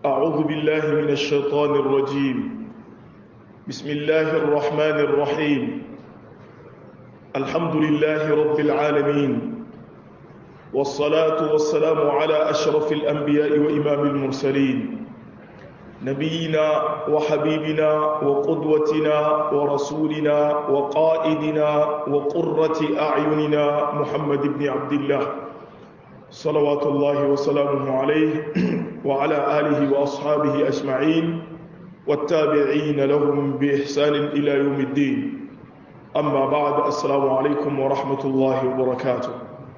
أعوذ بالله من الشيطان الرجيم بسم الله الرحمن الرحيم الحمد لله رب العالمين والصلاة والسلام على أشرف الأنبياء وإمام المرسلين نبينا وحبيبنا وقدوتنا ورسولنا وقائدنا وقرة أعيننا محمد بن عبد الله صلوات الله وسلامه عليه وعلى آله وأصحابه أجمعين والتابعين لهم بإحسان إلى يوم الدين أما بعد السلام عليكم ورحمة الله وبركاته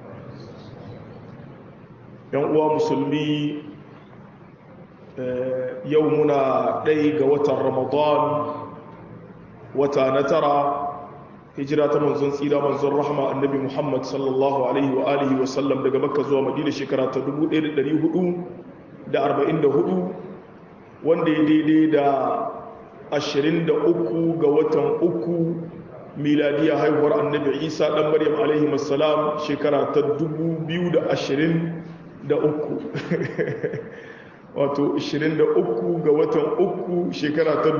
يوم مسلمي يومنا ديق وتر رمضان وتانترى hijira ta manzon tsira manzon rahama annabi muhammad sallallahu alaihi wa alihi wa sallam daga makka zuwa madina shekara ta 1444 wanda ya daidai da 23 ga watan uku miladiya haihuwar annabi isa dan maryam alaihi wassalam shekara ta 2023 wato 23 ga watan uku shekara ta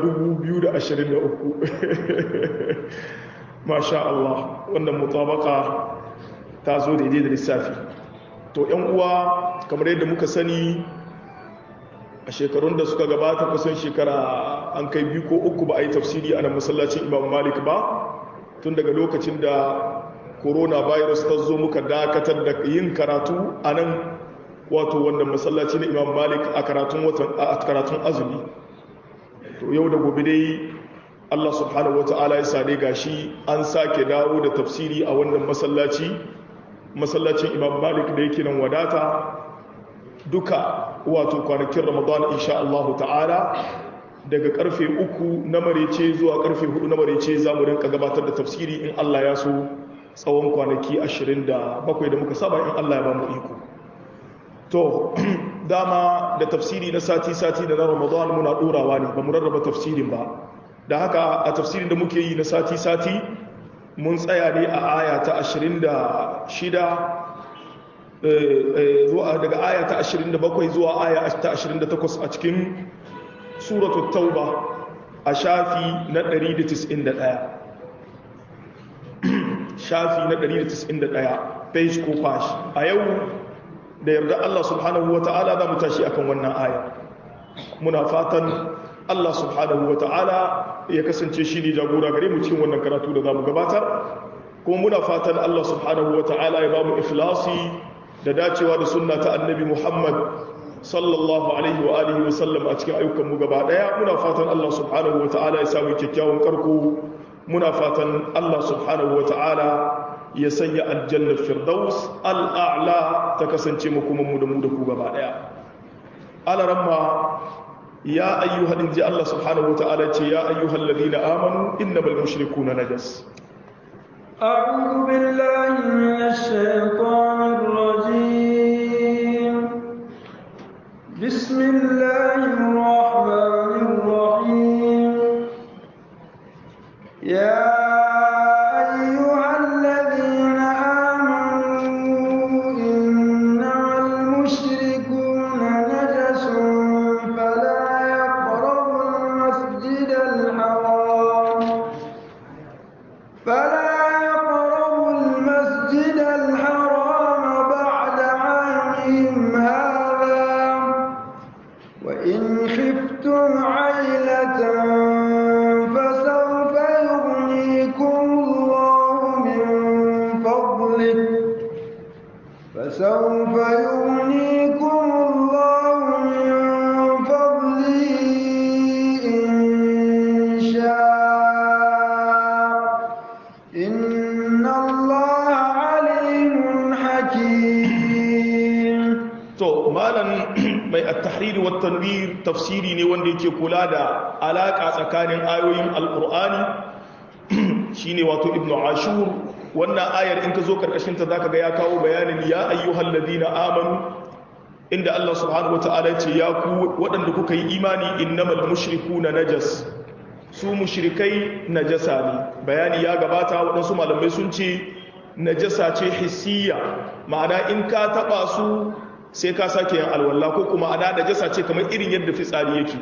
2023 masha Allah wannan mutabaka ta zo daidai da lissafi to yan uwa kamar yadda muka sani a shekarun da suka gabata kusan shekara an kai biyu ko uku ba a yi tafsiri a nan masallacin imam malik ba tun daga lokacin da coronavirus ta zo muka dakatar da yin karatu a nan wato wannan masallaci na imam malik a karatun azumi to yau da gobe dai Allah subhanahu wa ta'ala ya sade gashi an sake dawo da tafsiri a wannan masallaci masallacin imam malik da yake nan wadata duka wato kwanakin ramadan insha Allah ta'ala daga karfe uku na marece zuwa karfe hudu na marece za mu rinka gabatar da tafsiri in Allah ya so tsawon kwanaki 27 da muka saba in Allah ya ba mu iko to dama da tafsiri na sati-sati da na ramadan muna ɗorawa ne ba mu rarraba tafsirin ba da haka a tafsirin da muke yi na sati-sati mun tsaya ne a aya ta 26 daga aya ta 27 zuwa aya ta 28 a cikin suratul tauba a shafi na 191 shafi na 191 page ko page a yau da yarda Allah subhanahu wa ta'ala za mu tashi akan wannan aya muna fatan Allah subhanahu wa ta'ala ya kasance shi ne jagora gare mu cikin wannan karatu da za mu gabatar kuma muna fatan Allah subhanahu wa ta'ala ya ba mu ikhlasi da dacewa da sunna ta annabi Muhammad sallallahu alaihi wa alihi wa sallam a cikin ayyukan mu gaba daya muna fatan Allah subhanahu wa ta'ala ya samu kyakkyawan karko muna fatan Allah subhanahu wa ta'ala ya sanya aljannar firdaus al'a'la ta kasance mu kuma mu da mu da ku gaba daya alaramma يا أيها الذين الله سبحانه وتعالى يا أيها الذين آمنوا إنما المشركون نجس أعوذ بالله من الشيطان الرجيم بسم الله الرحمن الرحيم يا tafsiri ne wanda yake kula da alaka tsakanin ayoyin alkur'ani shine wato ibnu ashur wannan ayar in ka zo karkashin ta zaka ga ya kawo bayanin ya ayyuhal ladina amanu inda Allah subhanahu wataala ya ce ya ku waɗanda kuka yi imani innamal mushrikuna najas su mushrikai najasa ne bayani ya gabata waɗansu malamai sun ce najasa ce hissiya ma'ana in ka taba su sai ka sake yin alwala ko kuma ana najasa ce kamar irin yadda fitsari yake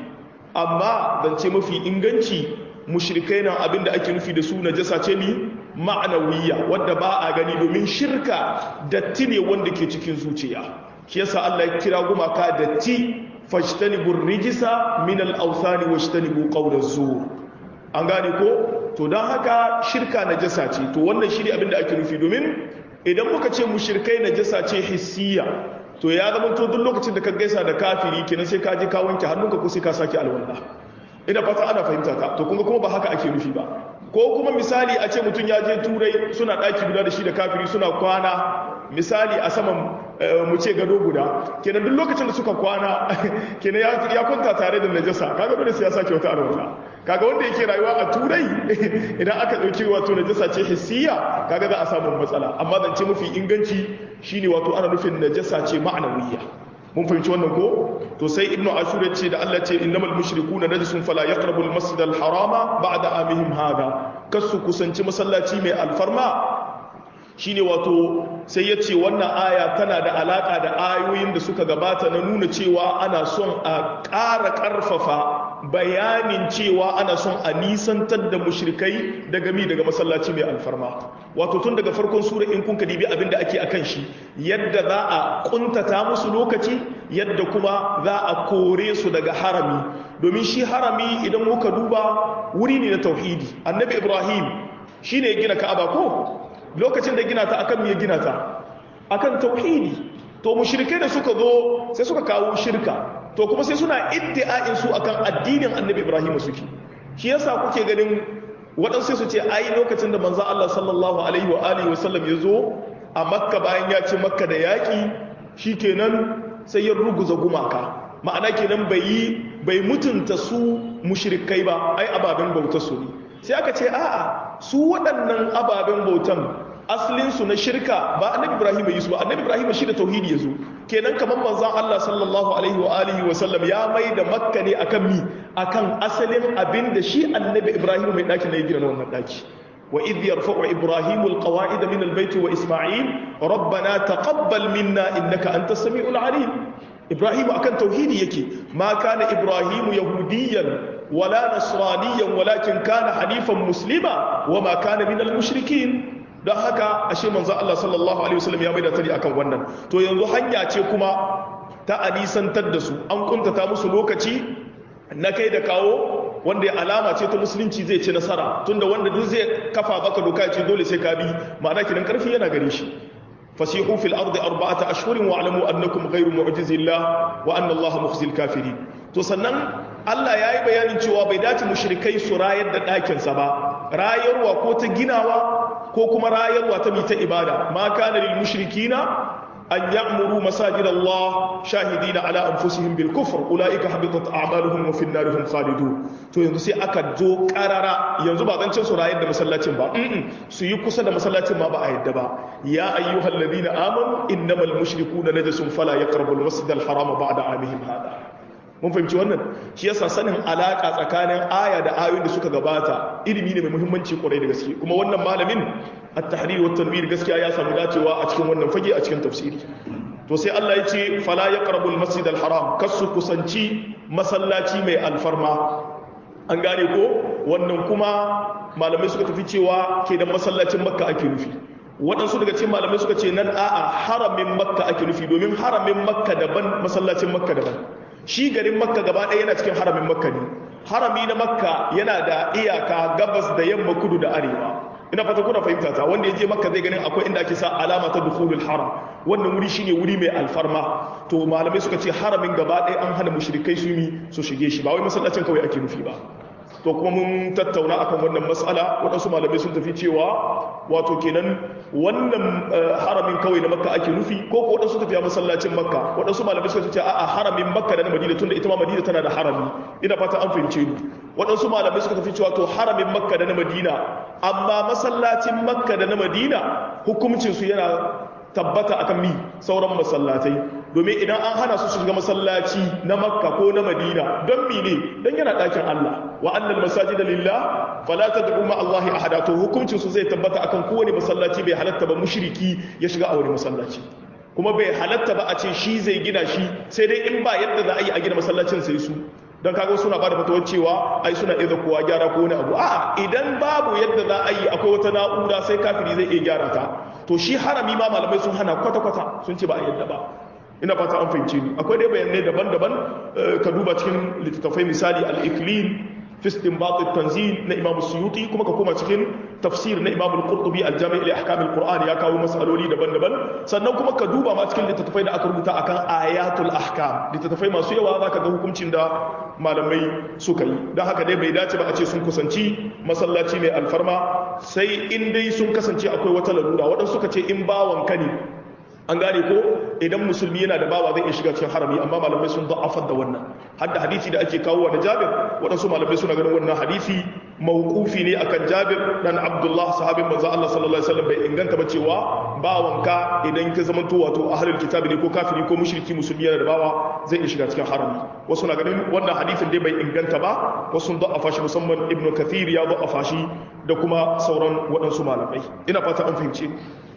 amma zance mafi inganci mushrikai nan abinda ake nufi da su najasa ce ni ma'anawiyya wadda ba a gani domin shirka datti ne wanda ke cikin zuciya shi yasa Allah ya kira gumaka datti fajtanibur rijisa min al-awthani wajtanibu qawla zur an gane ko to dan haka shirka najasa ce to wannan shi ne abinda ake nufi domin idan muka ce mushrikai najasa ce hissiya to ya zama to duk lokacin da ka gaisa da kafiri kenan sai ka je ka wanke hannunka ko sai ka sake alwala ina fata ana fahimta ka to kuma kuma ba haka ake nufi ba ko kuma misali a ce mutum ya je turai suna ɗaki guda da shi da kafiri suna kwana misali a saman mu ce gado guda kenan duk lokacin da suka kwana kenan ya kwanta tare da najasa kaga dole sai ya sake wata alwala kaga wanda yake rayuwa a turai idan aka ɗauki wato najasa ce hissiya kaga za a samu matsala amma zance mafi inganci shine wato ana nufin najasa ce ma'anawiyya mun fahimci wannan ko to sai ibnu ashur ya ce da Allah ce innamal mushrikuna najisun fala yaqrabu al-masjid al-harama ba'da amihim hada kasu kusanci masallaci mai alfarma shine wato sai ya ce wannan aya tana da alaka da ayoyin da suka gabata na nuna cewa ana son a ƙara ƙarfafa bayanin cewa ana son a nisantar da mushrikai daga mi daga masallaci mai alfarma wato tun daga farkon sura in kun dibi abinda ake akan shi yadda za a kuntata musu lokaci yadda kuma za a kore su daga harami domin shi harami idan muka duba wuri ne na tauhidi annabi ibrahim shine ya gina ka'aba ko lokacin da gina ta akan me gina ta akan tauhidi to mushrikai da suka zo sai suka kawo shirka to kuma sai suna iddia'in su akan addinin annabi ibrahim suke shi yasa kuke ganin waɗansu su ce ai lokacin da manzo Allah sallallahu alaihi wa alihi wasallam ya zo a makka bayan ya ce makka da yaƙi shikenan sai ya ruguza gumaka ma'ana kenan bai yi bai mutunta su mushrikai ba ai ababen bautar su ne sai aka ce a'a su waɗannan ababen bautan asalinsu na shirka ba annabi ibrahim ya yi su ba annabi ibrahim shi da tauhidi ya zo kenan kamar manzon Allah sallallahu alaihi wa alihi wa sallam ya mai da makka ne akan mi akan asalin abin da shi annabi ibrahim mai daki na ya gina wannan daki wa idh yarfa'u ibrahim alqawa'id min albayt wa isma'il rabbana taqabbal minna innaka antas samiul alim ibrahim akan tauhidi yake ma kana ibrahim yahudiyan wala nasraniyan walakin kana hanifan muslima wama kana minal mushrikin don haka ashe manzo Allah sallallahu alaihi wasallam ya maida tari akan wannan to yanzu hanya ce kuma ta anisantar da su an kuntata musu lokaci na kai da kawo wanda ya alama ce ta musulunci zai ci nasara tunda wanda duk zai kafa baka doka ce dole sai ka bi ma'ana kidan karfi yana gare shi fasihu fil ardi arba'ata ashhurin wa alamu annakum ghayru mu'jizillah wa anna Allah mukhzil kafirin to sannan Allah ya yi bayanin cewa bai dace mushrikai su rayar da ɗakinsa ba rayarwa ko ta ginawa ko kuma rayarwa ta mita ibada ma kana lil mushrikina an ya'muru masajid Allah shahidina ala anfusihim bil kufr ulaika habitat a'maluhum wa fin narihim khalidun to yanzu sai aka zo karara yanzu ba zancen su rayar da masallacin ba su yi kusa da masallacin ma ba a yadda ba ya ayyuhal ladina amanu innamal mushrikuna najasun fala yaqrabu al masjid al harama ba'da amihim hada mun fahimci wannan shi yasa sanin alaka tsakanin aya da ayoyin da suka gabata ilimi ne mai muhimmanci kwarai da gaske kuma wannan malamin at-tahrir wa tanwir gaskiya ya samu dacewa a cikin wannan fage a cikin tafsiri to sai Allah ya ce fala yaqrabul masjid al-haram kasu kusanci masallaci mai alfarma an gane ko wannan kuma malamai suka tafi cewa ke da masallacin makka ake nufi waɗansu daga cikin malamai suka ce nan a'a haramin makka ake nufi domin haramin makka daban masallacin makka daban shi garin makka gaba ɗaya yana cikin haramin makka ne harami na makka yana da iyaka gabas da yamma kudu da arewa ina fata kuna fahimta ta wanda ya je makka zai ganin akwai inda ake sa alama ta dukhulul haram wannan wuri shine wuri mai alfarma to malamai suka ce haramin gaba ɗaya an hana mushrikai su yi su shige shi ba wai masallacin kawai ake nufi ba to kuma mun tattauna akan wannan matsala waɗansu malamai sun tafi cewa wato kenan wannan haramin kawai na makka ake nufi ko ko waɗansu tafiya masallacin makka waɗansu malamai suka ce a'a haramin makka da na madina tunda ita ma madina tana da harami ina fata an fahimce ni waɗansu malamai suka tafi cewa to haramin makka da na madina amma masallacin makka da na madina hukuncin su yana tabbata akan mi sauran masallatai domin idan an hana su shiga masallaci na makka ko na madina don mi ne don yana ɗakin allah wa annal masajida lillah fala tad'u ma allah ahada to hukuncin su zai tabbata akan kowane masallaci bai halatta ba mushriki ya shiga a wani masallaci kuma bai halatta ba a ce shi zai gina shi sai dai in ba yadda za a yi a gina masallacin sai su don kaga suna ba da fatawar cewa ai suna iya kowa gyara ko wani abu a'a idan babu yadda za a yi akwai wata na'ura sai kafiri zai iya gyara ta to shi harami ma malamai sun hana kwata-kwata sun ce ba a yadda ba ina fata an fahimce ni akwai dai bayanai daban-daban ka duba cikin littattafai misali al-iklil fi istinbat at-tanzil na Imam Suyuti kuma ka koma cikin tafsir na Imam Al-Qurtubi al-Jami' li ahkam al-Qur'an ya kawo masaloli daban-daban sannan kuma ka duba ma cikin littattafai da aka rubuta akan ayatul ahkam littattafai masu yawa zaka ga hukuncin da malamai suka yi don haka dai bai dace ba a ce sun kusanci masallaci mai alfarma sai in dai sun kasance akwai wata larura waɗansu suka ce in bawanka ne an gane ko idan musulmi yana da bawa zai iya shiga cikin harami amma malamai sun da'afar da wannan har da hadisi da ake kawo da jabir waɗansu malamai suna ganin wannan hadisi mawqufi ne akan jabir dan abdullah sahabin manzo Allah sallallahu alaihi wasallam bai inganta ba cewa bawanka idan ka zama to wato ahlul kitabi ne ko kafiri ko mushriki musulmi yana da bawa zai iya shiga cikin harami wasu na ganin wannan hadisin dai bai inganta ba wasu sun da'afa shi musamman ibnu kathir ya da'afa shi da kuma sauran waɗansu malamai ina fata an fahimce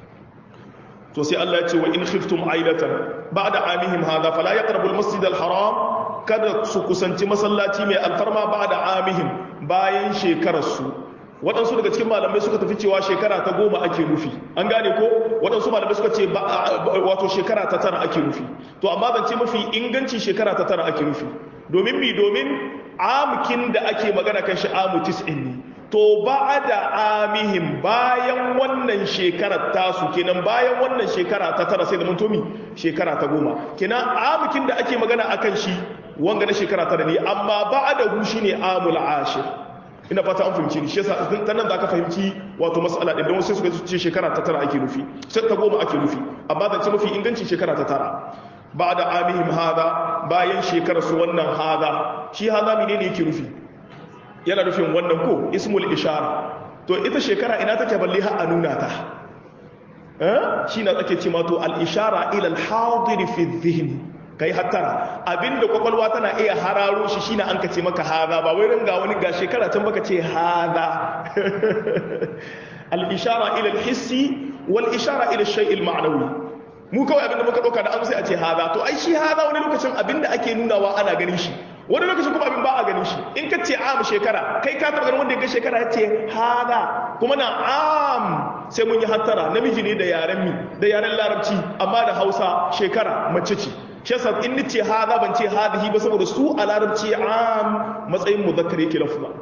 to sai Allah ya ce wa in khiftum ailatan ba'da amihim hadha fala yaqrabu al-masjid al-haram kada su kusanci masallaci mai alfarma ba'da amihim bayan shekarar su waɗansu daga cikin malamai suka tafi cewa shekara ta goma ake nufi an gane ko waɗansu malamai suka ce wato shekara ta tara ake nufi to amma zance mafi inganci shekara ta tara ake nufi domin mi domin amkin da ake magana kan shi amu tis'in ne to ba da amihim bayan wannan shekarar tasu kenan bayan wannan shekara ta tara sai da muntomi shekara ta goma kenan amikin da ake magana akan shi wanga na shekara tara ne amma ba da hu shine amul ashir ina fata an fahimci shi yasa ta nan zaka fahimci wato mas'ala din don wasu suka ce shekara ta tara ake nufi sai ta goma ake nufi amma zance mafi inganci shekara ta tara ba da amihim hada bayan shekarar su wannan hada shi hada menene yake nufi yana nufin wannan ko ismul ishara to ita shekara ina take balle har a nuna ta eh shi na tsake ce mato al ishara ila al hadir fi dhihn kai hattara abinda kwakwalwa tana iya hararo shi shine an kace maka hada ba wai ringa wani ga shekara can baka ce hada al ishara ila al hissi wal ishara ila al shay al ma'nawi mu kawai abinda muka dauka da an sai a ce hada to ai shi hada wani lokacin abinda ake nunawa ana ganin shi wani lokacin kuma abin ba a ganin shi in ka ce am shekara kai ka taɓa ganin wanda ya ga shekara ya ce hada kuma na am sai mun yi hattara namiji ne da yaren mi da yaren larabci amma da hausa shekara mace ce shi yasa in ni ce hada ban ce hadihi ba saboda su a larabci am matsayin muzakkar yake lafza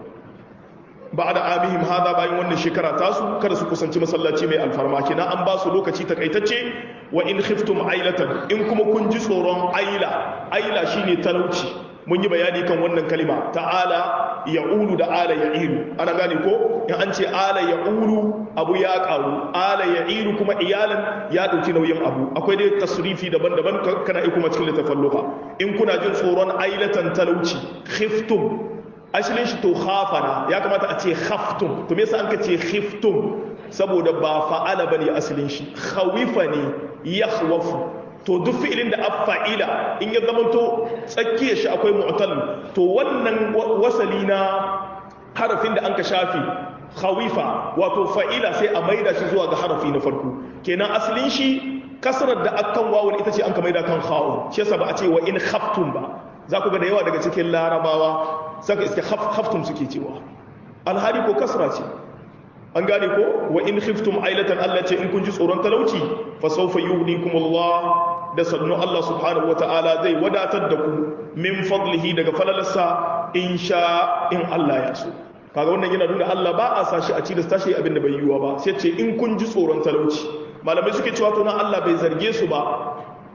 ba da amihim hada bayan wannan shekara tasu kada su kusanci masallaci mai alfarma kina an ba su lokaci takaitacce wa in khiftum ailatan in kuma kun ji tsoron aila aila shine talauci mun yi bayani kan wannan kalima ta'ala ya'ulu da ala ya'ilu ana gane ko in an ce ala ya'ulu abu ya karu ala ya'ilu kuma iyalan ya dauki nauyin abu akwai dai tasrifi daban-daban kana yi kuma cikin littafin lugha in kuna jin tsoron ailatan talauci khiftum asalin shi to khafana ya kamata a ce khaftum to me yasa an ka ce khiftum saboda ba fa'ala bane asalin shi khawifa ne yakhwafu to duk fi'ilin da afa'ila in ya zama to tsakiyar shi akwai mu'tal to wannan wasali na harafin da an ka shafi khawifa wato fa'ila sai a maida shi zuwa ga harafi na farko kenan asalin shi kasrar da akan wawun ita ce an ka maida kan kha'un shi yasa ba a ce wa in khaftum ba za ku ga da yawa daga cikin larabawa saka iske khaftum suke cewa alhali ko kasra ce an gane ko wa in khiftum ailatan Allah ce in kun ji tsoron talauci fa sawfa yughnikum Allah da sannu Allah subhanahu wataala zai wadatar da ku min fadlihi daga falalarsa in sha in Allah ya so kaga wannan yana nuna Allah ba a sashi a ci da tashi abin da bai yiwa ba sai ce in kun ji tsoron talauci malamai suke cewa to nan Allah bai zarge su ba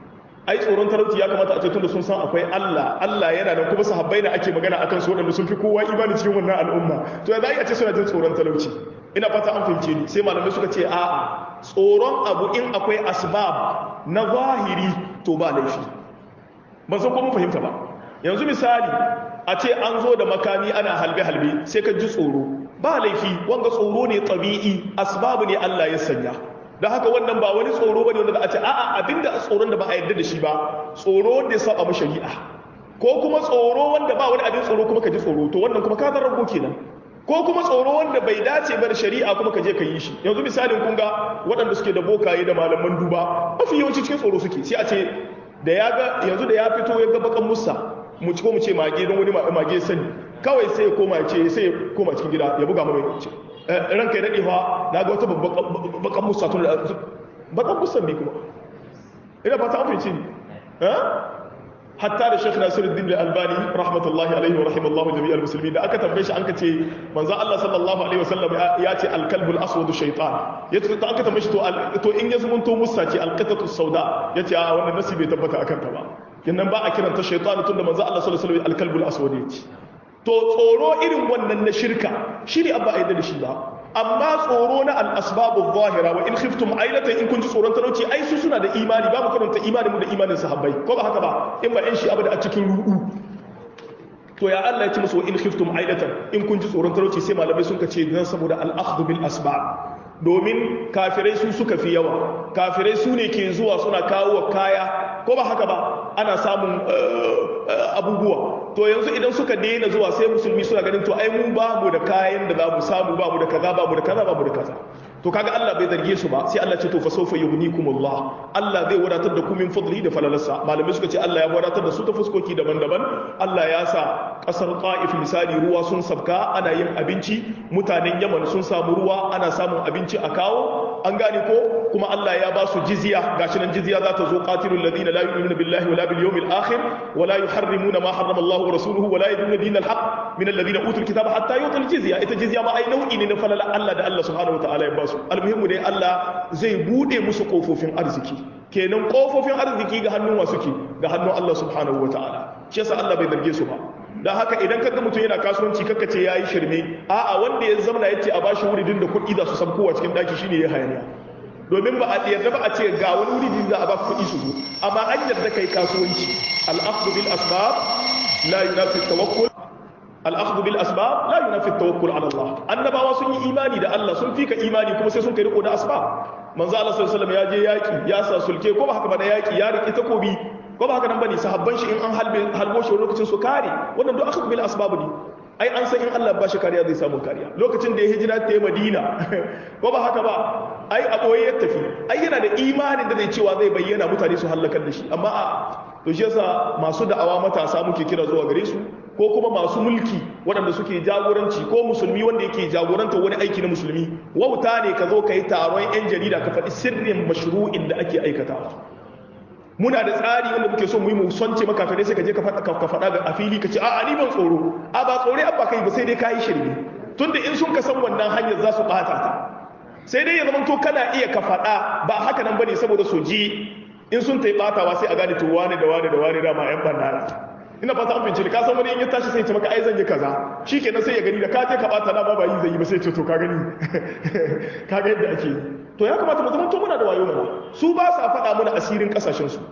ai tsoron talauci ya kamata a ce tunda sun san akwai Allah Allah yana da kuma sahabbai da ake magana akan su waɗanda sun fi kowa imani cikin wannan al'umma to ya za a ce suna jin tsoron talauci ina fata an fahimce ni sai malamai suka ce a'a tsoron abu in akwai asbab na zahiri to ba laifi ban san ko mun fahimta ba yanzu misali a ce an zo da makami ana halbe halbe sai ka ji tsoro ba laifi wanga tsoro ne tabi'i asbab ne Allah ya sanya da haka wannan ba wani tsoro bane wanda za a ce a'a abinda tsoron da ba a yarda da shi ba tsoro wanda ya saba mu shari'a ko kuma tsoro wanda ba wani abin tsoro kuma ka ji tsoro to wannan kuma ka zarrago kenan ko kuma tsoro wanda bai dace ba da shari'a kuma ka je ka yi shi yanzu misalin kun ga waɗanda suke da bokaye da malaman duba mafi yawanci cikin tsoro suke sai a ce da ya ga yanzu da ya fito ya ga bakan musa mu ci ko mu ce mage don wani mage sani kawai sai ya koma ce sai ya koma cikin gida ya buga mai ce ranka ya daɗe fa na ga wata bakan musa tun da bakan musa ne kuma ina fata an fahimci ne hatta da Sheikh Nasiruddin Al-Albani rahmatullahi alaihi wa rahimallahu jami'al muslimin da aka tambaye shi an kace manzo Allah sallallahu alaihi wasallam ya ce al-kalbul aswadu shaytan yace to aka tambaye shi to to in ya zumunto musa ce al-qatatu sauda yace a wannan nasi bai tabbata akan ta ba kinnan ba a kiranta shaytan tunda manzo Allah sallallahu alaihi wasallam al-kalbul aswad yace to tsoro irin wannan na shirka shine abba ayyada da shi ba amma tsoro na al'asbabu zahira wa in khiftum ailatan in kun ji tsoron talauci ai su suna da imani ba mu karanta imanin mu da imanin sahabbai ko ba haka ba in ba in shi abu da a cikin ru'u to ya Allah ya ce musu in khiftum ailatan in kun ji tsoron talauci sai malamai sun ka ce dan saboda al-akhdhu bil asbab domin kafirai su suka fi yawa kafirai su ne ke zuwa suna kawo kaya ko ba haka ba ana samun abubuwa to yanzu idan suka daina zuwa sai musulmi suna ganin to ai mu ba mu da kayan da za mu samu ba mu da kaza ba mu da kaza ba mu da kaza to kaga Allah bai zarge su ba sai Allah ce to fa sawfa yughnikumullah Allah zai wadatar da ku min fadli da falalarsa malamai suka ce Allah ya wadatar da su ta fuskoki daban-daban Allah ya sa kasar Taif misali ruwa sun sabka ana yin abinci mutanen Yaman sun samu ruwa ana samun abinci a kawo an gane ko kuma Allah ya ba su jizya gashi nan jizya za ta zo qatilul ladina la yu'minuna billahi wala bil yawmil akhir wala yuharrimuna ma harrama Allah wa rasuluhu wala yadinuna dinal haqq min alladhina utul kitaba hatta yu'tul jizya ita jizya ma ai nau'i ne na falala Allah da Allah subhanahu wa ta'ala ya ba su almuhimmu dai Allah zai bude musu kofofin arziki kenan kofofin arziki ga hannun wasu ke ga hannun Allah subhanahu wa ta'ala shi yasa Allah bai zarge su ba dan haka idan kaga mutum yana kasuwanci kaka ce yayi shirme a'a wanda ya zamana yace a bashi wuridin da kuɗi za su san kowa cikin daki shine ya hayaniya domin ba a yarda ba a ce ga wani wuridin za a ba kuɗi su zo amma an yarda kai kasuwanci al-akhdhu bil asbab la yunafi tawakkul al'akhdhu bil asbab la yunafi tawakkul ala Allah annabawa sun yi imani da Allah sun fika imani kuma sai sun kai riko da asbab manzo Allah sallallahu alaihi wasallam ya je yaki ya sa sulke ko ba haka ba da yaki ya riki takobi ko ba haka nan bane sahabban shi in an halbe halbo shi lokacin su kare wannan duk akhdhu bil asbab ne ai an san in Allah ba shi kariya zai samu kariya lokacin da ya hijira ta Madina ko ba haka ba ai a boye ya tafi ai yana da imanin da zai cewa zai bayyana mutane su halakar da shi amma a to shi yasa masu da'awa matasa muke kira zuwa gare su ko kuma masu mulki waɗanda suke jagoranci ko musulmi wanda yake jagoranta wani aiki na musulmi wauta ne ka zo ka yi taron 'yan jarida ka faɗi sirrin mashru'in da ake aikatawa muna da tsari wanda muke so mu yi mu sonce makafirai sai ka je ka faɗa ga a fili ka ce a ni ban tsoro a ba tsoro abba kai ba sai dai ka yi shirme tunda in sun ka san wannan hanyar za su ɓata ta sai dai ya zama to kana iya ka faɗa ba haka nan bane saboda su ji in sun ta yi ɓatawa sai a gane to wane da wane da wane dama 'yan ɓannara ina fata an fince ka san wani in ya tashi sai ya ce maka ai zan yi kaza shikenan sai ya gani da ka je ka bata na ba ba yi zai yi ba sai ya ce to ka gani ka ga yadda ake yi to ya kamata mu zama to muna da wayo mana su ba sa faɗa mana asirin kasashen su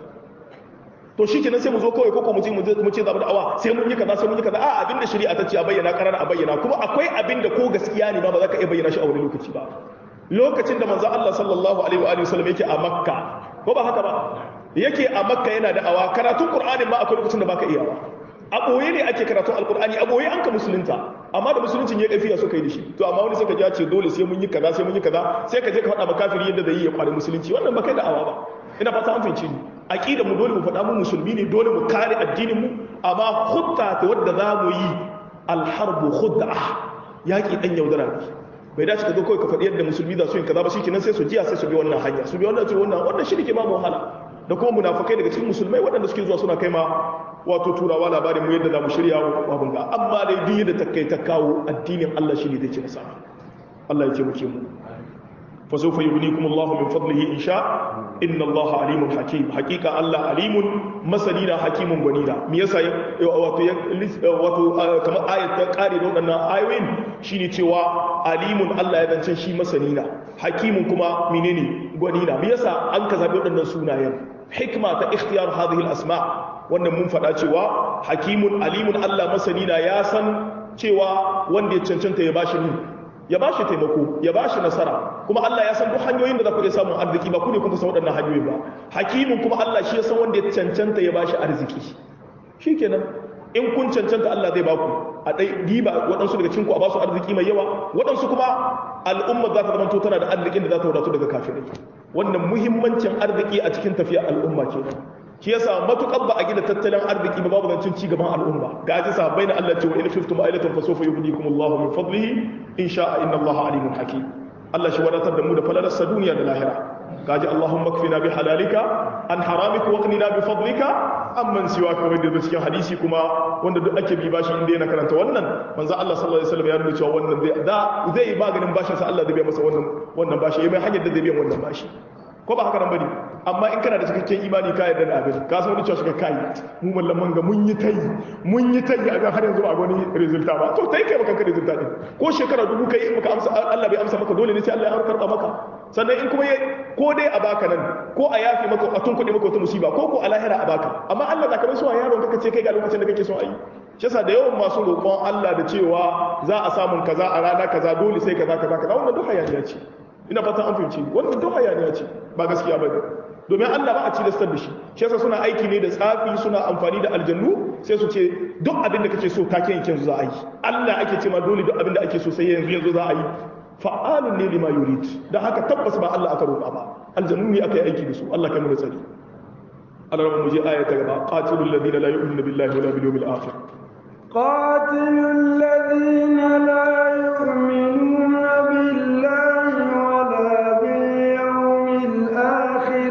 to shikenan sai mu zo kawai koko mu ce mu ce zamu da awa sai mun yi kaza sai mun yi kaza a abin da shari'a ta ce a bayyana karara a bayyana kuma akwai abin da ko gaskiya ne ba ba za ka iya bayyana shi a wani lokaci ba lokacin da manzo Allah sallallahu alaihi wa alihi wasallam yake a Makka ko ba haka ba yake a makka yana da awa karatun qur'anin ma akwai lokacin da baka iya ba a boye ne ake karatun alqur'ani a boye an ka musulunta amma da musuluncin ya kafiya suka yi da shi to amma wani suka ja ce dole sai mun yi kaza sai mun yi kaza sai ka je ka faɗa makafiri yadda zai yi ya kware musulunci wannan ba kai da awa ba ina fata an fahimci ni aqida mu dole mu faɗa mu musulmi ne dole mu kare addinin mu amma hutta ta wadda za mu yi alharbu khud'a yaki dan yaudara ne bai dace ka zo kawai ka faɗi yadda musulmi za su yi kaza ba shikenan sai su jiya sai su bi wannan hanya su bi wannan su wannan wannan shi ne ke ba mu wahala da kuma munafikai daga cikin musulmai waɗanda suke zuwa suna kai ma wato turawa labarin mu yadda za mu shirya abin ga amma dai duk yadda ta kai ta kawo addinin Allah shi ne zai ci nasara Allah ya ce muke mu fa sawfa yughnikum Allah min fadlihi in sha inna Allah alimun hakim hakika Allah alimun masalina hakimun gwanina me yasa wato wato kamar ayat ta kare da waɗannan ayoyin shine cewa alimun Allah ya zance shi masanina hakimun kuma menene gwanina me yasa an ka zabi waɗannan sunayen hikma ta ikhtiyar hadhihi al-asma wannan mun faɗa cewa hakimun alimun Allah masanina ya san cewa wanda ya cancanta ya bashi ni ya bashi taimako ya bashi nasara kuma Allah ya san duk hanyoyin da za ku iya samun arziki ba ku ne kuka san waɗannan hanyoyi ba hakimun kuma Allah shi ya san wanda ya cancanta ya bashi arziki shikenan in kun cancanta Allah zai baku a dai giba waɗansu daga cikin ku a ba su arziki mai yawa waɗansu kuma al'umma za ta zama to tana da arzikin da za ta wadatu daga kafirai wannan muhimmancin arziki a cikin tafiya al'umma ke shi yasa matukar ba a gina tattalin arziki ba babu zancin ci gaban al'umma ga ji sahabbai na Allah ce wa in khiftum ailatan fa sawfa yughnikum Allahu min fadlihi in sha'a inna Allaha alimun hakim Allah shi wadatar da mu da falalarsa duniya da lahira gaji Allahumma kfina bi halalika an haramika wa qnina bi fadlika amman siwaka wanda da cikin hadisi kuma wanda duk ake bi bashi inda yana karanta wannan manzo Allah sallallahu alaihi wasallam ya nuna cewa wannan zai da zai ba ganin bashin sa Allah zai biya masa wannan wannan bashi yayi mai hanyar da zai biya wannan bashi ko ba haka nan bane amma in kana da cikakken imani ka yarda da abin ka san wani cewa suka kai mu mallaman ga mun yi tayi mun yi tayi a ga har yanzu ba wani resulta ba to tai kai baka resulta din ko shekara dubu kai in baka amsa Allah bai amsa maka dole ne sai Allah ya karba maka sannan in kuma ko dai a baka nan ko a yafi maka a tunkuɗe maka wata musiba ko ko a lahira a baka amma Allah da kamar so a yaron kaka ce kai ga lokacin da kake so a yi shi yasa da yawan masu roƙon Allah da cewa za a samun kaza a rana kaza dole sai kaza kaza kaza wannan duk hayaniya ce ina fata an fahimci wannan duk hayaniya ce ba gaskiya ba domin Allah ba a cilastar da shi shi yasa suna aiki ne da tsafi suna amfani da aljannu sai su ce duk abin da kake so take yanke yanzu za a yi Allah ake ce ma dole duk abin da ake so sai yanzu yanzu za a yi fa'alun ne lima yurid dan haka tabbas ba Allah aka roƙa ba aljannu ne aka yi aiki da su Allah kai mu da tsari Allah mu je aya ta gaba qatilul ladina la yu'minuna billahi wala bil yawmil akhir qatilul ladina la yu'minuna billahi wala bil yawmil akhir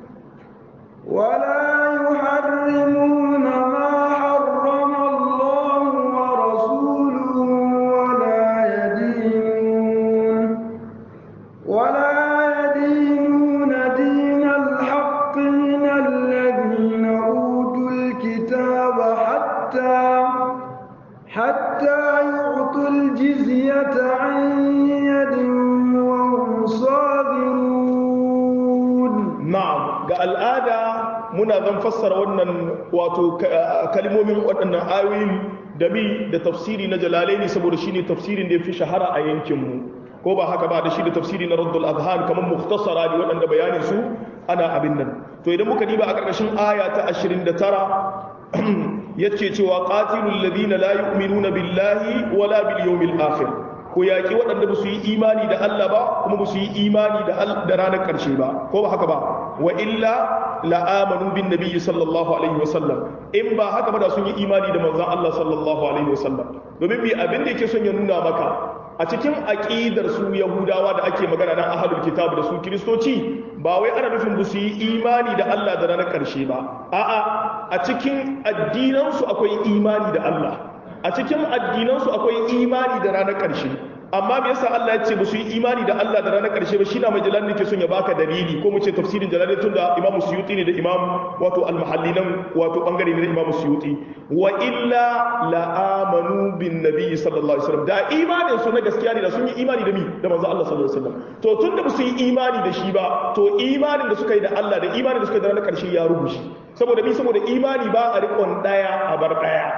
ولا يحرمون ما حرم الله ورسوله ولا يدينون ولا يدينون دين الحق من الذين أوتوا الكتاب حتى حتى يعطوا الجزية عن يد وهم صاغرون na'am ga al'ada muna zan fassara wannan wato kalmomin waɗannan ayoyin da mi da tafsiri na jalalaini saboda shine tafsirin da ya fi shahara a yankinmu ko ba haka ba da shi da tafsiri na raddul adhan kamar mukhtasara ne waɗanda bayanin su ana abin nan to idan muka diba a ƙarƙashin aya ta 29 yace cewa qatilul ladina la yu'minuna billahi wala bil yawmil akhir ko yaƙi waɗanda ba su yi imani da Allah ba kuma ba su yi imani da ranar ƙarshe ba ko ba haka ba wa illa la'amanu bin nabiyyi sallallahu alaihi wasallam in ba haka ba da sun yi imani da manzon Allah sallallahu alaihi wasallam domin bi abin da yake son ya nuna maka a cikin aqidar su yahudawa da ake magana na ahlul kitab da su kristoci ba wai ana nufin ba su yi imani da Allah da ranar ƙarshe ba a'a a cikin addinansu akwai imani da Allah a cikin addinansu akwai imani da ranar ƙarshe amma me yasa Allah ya ce ba su yi imani da Allah da ranar ƙarshe ba shi na majalar ne ke son ya baka dalili ko mu ce tafsirin jalalain tun da Imam Suyuti ne da Imam wato al-Mahalli nan wato bangare ne da Imam Suyuti wa illa la amanu bin nabi sallallahu alaihi wasallam da imanin su na gaskiya ne da sun yi imani da mi da manzo Allah sallallahu alaihi wasallam to tun da ba su yi imani da shi ba to imanin da suka yi da Allah da imanin da suka yi da ranar ƙarshe ya rubuce saboda mi saboda imani ba a riƙon daya a bar daya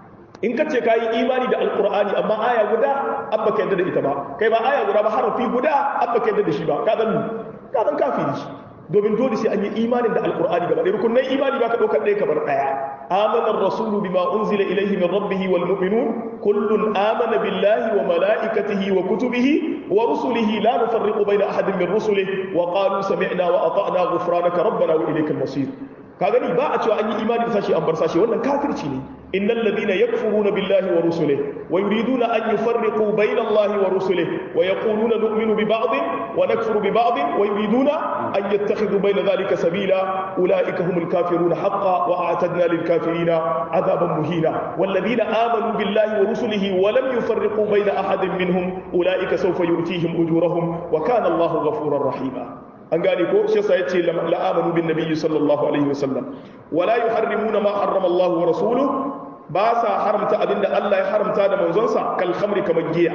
in ka ce ka yi imani da alkur'ani amma aya guda an baka yadda da ita ba kai ba aya guda ba harafi guda an baka yadda da shi ba ka zan ka zan kafiri shi domin dole sai an yi imanin da alkur'ani gaba ɗaya rukunan imani ba ka ɗaukar ɗaya kamar ɗaya amana rasulu bima unzila ilayhi min rabbihi wal mu'minun kullun amana billahi wa malaikatihi wa kutubihi wa rusulihi la nufarriqu bayna ahadin min rusulihi wa qalu sami'na wa ata'na ghufranaka rabbana wa ilaykal masir ka gani ba a cewa an yi imani da sashi an bar sashi wannan kafirci ne innal ladina yakfuruna billahi wa rusulihi wa yuriduna an yufarriqu bayna allahi wa rusulihi wa yaquluna nu'minu bi ba'd wa nakfuru bi ba'd wa yuriduna an yattakhidhu bayna dhalika sabila ulaika humul kafiruna haqqan wa a'tadna lil kafirina adhaban muhina wal ladina amanu billahi wa rusulihi wa lam yufarriqu bayna ahadin minhum ulaika sawfa yu'tihim ujurahum wa kana allahu ghafurar rahima an gane ko shi yasa yace la'amanu bin nabiyyi sallallahu alaihi wasallam wala yuharrimuna ma harrama Allah wa rasuluhu ba sa haramta abinda Allah ya haramta da manzonsa kal khamri kamar giya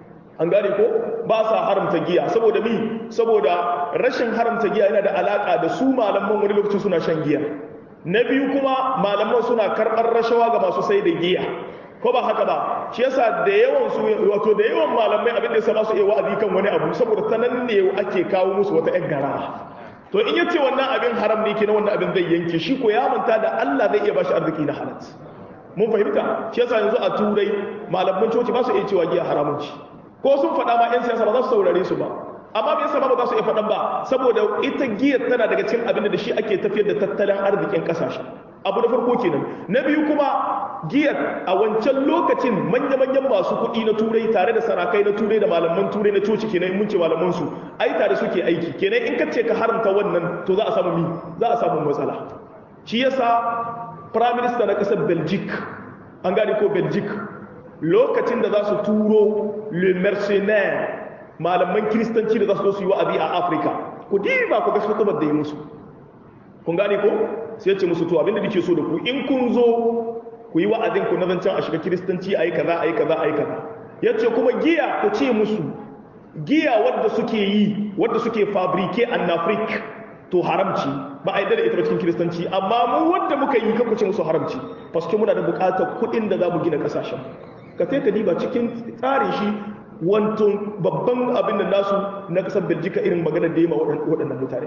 an gane ko ba sa haramta giya saboda mi saboda rashin haramta giya yana da alaka da su malaman wani lokaci suna shan giya na biyu kuma malaman suna karɓar rashawa ga masu sai da giya ko ba haka ba shi yasa da yawan su wato da yawan malamai abin da yasa ba su iya wa'azi kan wani abu saboda ta nan ne ake kawo musu wata ƴan gara to in yace wannan abin haram ne kenan wannan abin zai yanke shi ko ya manta da Allah zai iya bashi arziki na halal mun fahimta shi yasa yanzu a turai malaman coci ba su iya cewa giya haramun ci ko sun faɗa ma 'yan siyasa ba za su saurare su ba amma me yasa ba za su iya faɗan ba saboda ita giya tana daga cikin abin da shi ake tafiyar da tattalin arzikin ƙasashe abu na farko kenan na biyu kuma giyar a wancan lokacin manya-manyan masu kuɗi na turai tare da sarakai na turai da malaman turai na coci kenan mun ce malaman su ai tare suke aiki kenan in ka ce ka haramta wannan to za a samu mi za a samu matsala shi yasa prime minister na ƙasar belgic an gane ko belgic lokacin da za su turo le mercenaire malaman kiristanci da za su zo su yi wa'azi a afirka ku diba ku ga su da yi musu kun gane ko sai ce musu to abinda nake so da ku in kun zo ku yi wa'azin ku na zancen a shiga kiristanci ayi kaza ayi kaza ayi kaza yace kuma giya ku ce musu giya wadda suke yi wadda suke fabrike an afrik to haramci ba a yi da ita ba cikin kiristanci amma mu wadda muka yi ka ku ce musu haramci paske muna da bukatar kuɗin da za mu gina ƙasashen ka sai ka diba cikin tsarin shi wanto babban abin da nasu na ƙasar beljika irin magana da yi ma waɗannan mutane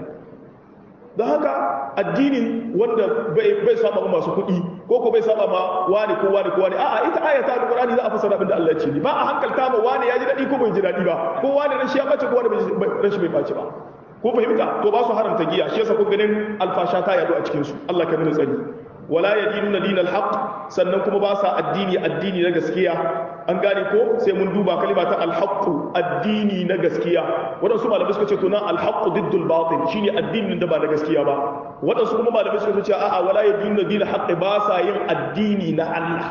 don haka addinin wanda bai saba ma masu kuɗi ko ko bai saba ma wani ko wani ko wani a'a ita ayata da Qur'ani za a fasara abin da Allah ya ce ba a hankalta ma wani ya ji daɗi ko bai ji daɗi ba ko wani rashi ya bace ko wani rashi bai bace ba ko fahimta to ba su haramta giya shi yasa ko ganin alfasha ta yado a cikin su Allah ka nuna tsari wala yadinuna dinal haqq sannan kuma ba sa addini addini na gaskiya an gane ko sai mun duba kalima ta alhaqqu addini na gaskiya wadansu malamai suka ce to nan alhaqqu diddul batil shine addinin da ba na gaskiya ba wadansu kuma malamai suka ce a'a wala yadinuna dinal haqq ba sa yin addini na Allah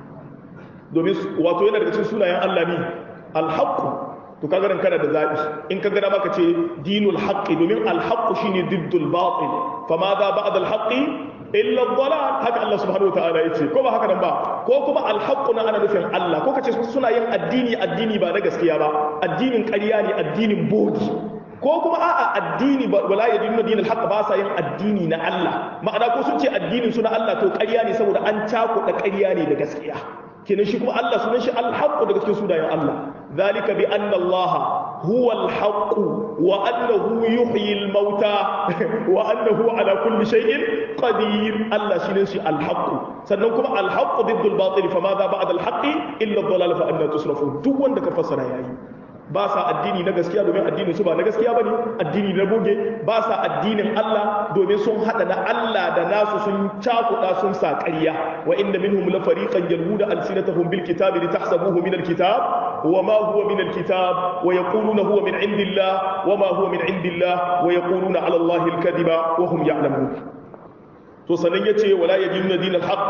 domin wato yana daga cikin sunayen Allah ne alhaqqu to kaga ran kana da zabi in ka gada maka ce dinul haqqi domin alhaqqu shine diddul batil fama za ba'da alhaqqi illa dhalal haka Allah subhanahu wataala yace ko ba haka nan ba ko kuma alhaqqu na ana nufin Allah ko kace suna yin addini addini ba na gaskiya ba addinin ƙarya ne addinin bogi ko kuma a'a addini ba wala yadinu dinul haqq ba sa yin addini na Allah ma'ana ko sun ce addinin su na Allah to ƙarya ne saboda an cakuɗa ƙarya ne da gaskiya kenan shi kuma Allah sunan shi alhaqqu daga cikin sunayen Allah zalika bi anna Allah huwa alhaqqu wa annahu yuhyi almauta wa annahu ala kulli shay'in qadir Allah shine shi alhaqqu sannan kuma alhaqqu diddul batil fa madha ba'da alhaqqi illa ad-dalal fa anna tusrafun duk wanda ka fassara yayi ba sa addini na gaskiya domin addinin su ba na gaskiya bane addini na boge ba sa addinin Allah domin sun hada na Allah da nasu sun cakuda sun sa ƙarya wa inna minhum la fariqan yalhuna alsinatahum bil kitabi litahsabuhu min al kitab wa ma huwa min al kitab wa yaquluna huwa min indillah wa ma huwa min indillah wa yaquluna ala Allah al kadiba wa hum ya'lamun to sanan yace wala yadinuna dinal haqq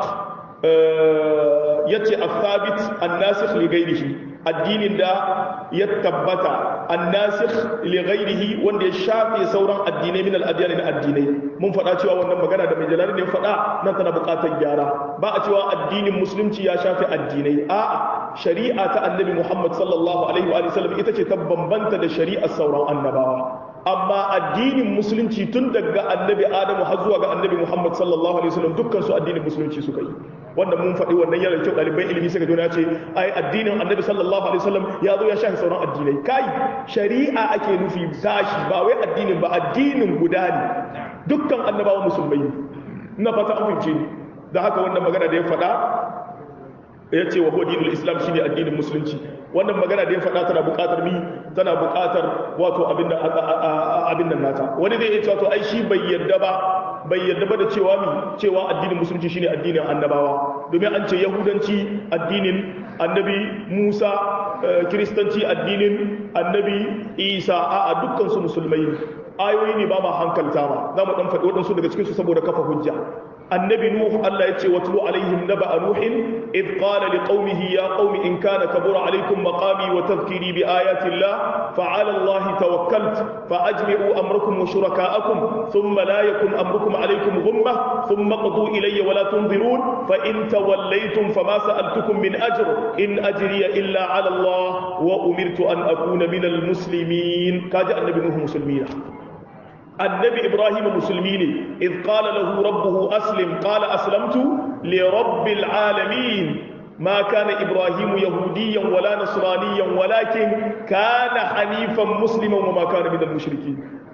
yace al-thabit an-nasikh li ghayrihi addinin da ya tabbata an-nasikh li ghayrihi wanda ya shafe sauran addinai min al-adyan na addinai mun faɗa cewa wannan magana da mai jalali ne faɗa nan tana buƙatar gyara ba a cewa addinin musulunci ya shafe addinai a'a shari'a ta annabi Muhammad sallallahu alaihi wa sallam ita ce ta bambanta da shari'ar sauran annabawa amma addinin musulunci tun daga annabi adamu har zuwa ga annabi muhammad sallallahu alaihi wasallam dukkan su addinin musulunci suka yi wanda mun faɗi wannan yana kyau ɗaliban ilimi suka jona ce ai addinin annabi sallallahu alaihi wasallam ya zo ya shafi sauran addinai kai shari'a ake nufi tashi ba wai addinin ba addinin guda ne dukkan annabawan musulmai ne ina fata an fahimce ni da haka wannan magana da ya faɗa ya ce wa dinul islam shine addinin musulunci wannan magana da ya faɗa tana buƙatar mi tana buƙatar wato abin da abin nan nata wani zai iya cewa to ai shi bai yarda ba bai yarda ba da cewa mi cewa addinin musulunci shine addinin annabawa domin an ce yahudanci addinin annabi Musa kiristanci addinin annabi Isa a'a dukkan su musulmai ayoyi ne ba ma hankalta ba za mu dan faɗi waɗansu daga cikin su saboda kafa hujja النبي نوح الله يتي واتلو عليهم نبأ نوح إذ قال لقومه يا قوم إن كان كبر عليكم مقامي وتذكيري بآيات الله فعلى الله توكلت فأجمعوا أمركم وشركاءكم ثم لا يكن أمركم عليكم غمة ثم قضوا إلي ولا تنظرون فإن توليتم فما سألتكم من أجر إن أجري إلا على الله وأمرت أن أكون من المسلمين كاجأ النبي نوح مسلمين النبي إبراهيم مسلمين إذ قال له ربه أسلم قال أسلمت لرب العالمين ما كان إبراهيم يهوديا ولا نصرانيا ولكن كان حنيفا مسلما وما كان من المشركين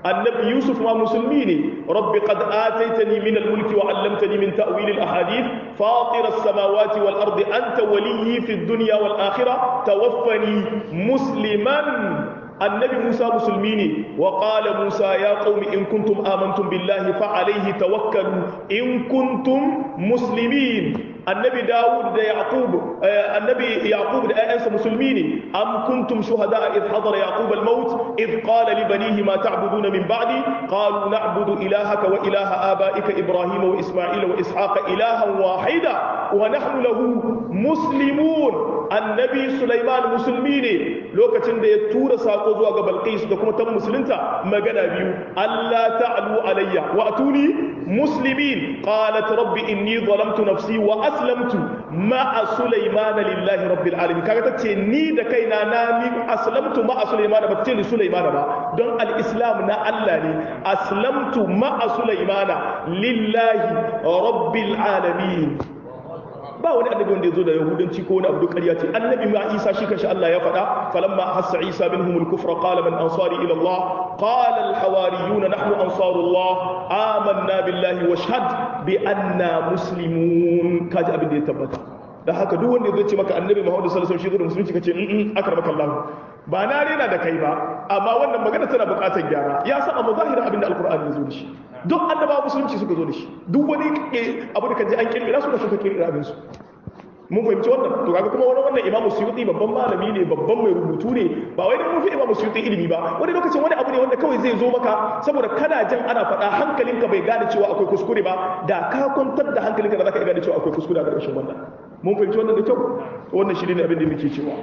annabi yusuf ma musulmi ne rabbi qad ataitani min al-mulki wa 'allamtani min ta'wil al-ahadith fatir as-samawati wal ardi anta waliyyi fi ad-dunya wal akhirah tawaffani musliman annabi Musa musulmi ne wa qala Musa ya qaumi in kuntum amantum billahi fa alayhi tawakkalu in kuntum muslimin annabi Dawud da Yaqub annabi Yaqub da ayyansa musulmi ne am kuntum shuhada id hadara Yaqub al-maut id qala li banihi ma ta'buduna min ba'di qalu na'budu ilahaka wa ilaha abaika Ibrahim wa Isma'il wa Ishaqa ilahan wahida wa nahnu lahu muslimun annabi Sulaiman musulmi ne lokacin da ya tura sako zuwa ga Balqis da kuma tan musulunta magana biyu Allah ta'alu alayya wa atuni muslimin qalat rabbi inni zalamtu nafsi wa aslamtu ma'a Sulaiman lillahi rabbil alamin kaga tace ni da kaina na ni aslamtu ma'a Sulaiman ba tace ni Sulaiman ba don al-islam na Allah ne aslamtu ma'a Sulaiman lillahi rabbil alamin ba wani annabi wanda ya zo da yahudanci ko wani abu duk ƙarya ce annabi ma isa shi kanshi Allah ya faɗa falamma hassa isa minhum al-kufra qala man ansari ila Allah qala al-hawariyuna nahnu ansarullah amanna billahi washhad bi anna muslimun kaji abin da ya tabbata da haka duk wanda zai ce maka annabi Muhammad sallallahu alaihi wasallam shi da musulunci kace in akramaka Allah ba na rena da kai ba amma wannan magana tana buƙatar gyara ya saba mazahirin abin da alqur'ani ya zo da shi duk annaba musulunci suka zo da shi duk wani abu da kaje an kirkira su da suka kirkira abin su mun fahimci wannan to kaga kuma wani wannan imamu suyuti babban malami ne babban mai rubutu ne ba wai mun fi imamu suyuti ilimi ba wani lokacin wani abu ne wanda kawai zai zo maka saboda kana jin ana faɗa hankalinka bai gane cewa akwai kuskure ba da ka kwantar da hankalinka da zaka gane cewa akwai kuskure a ƙarshen wannan mun fahimci wannan da kyau wannan shi ne abin da muke cewa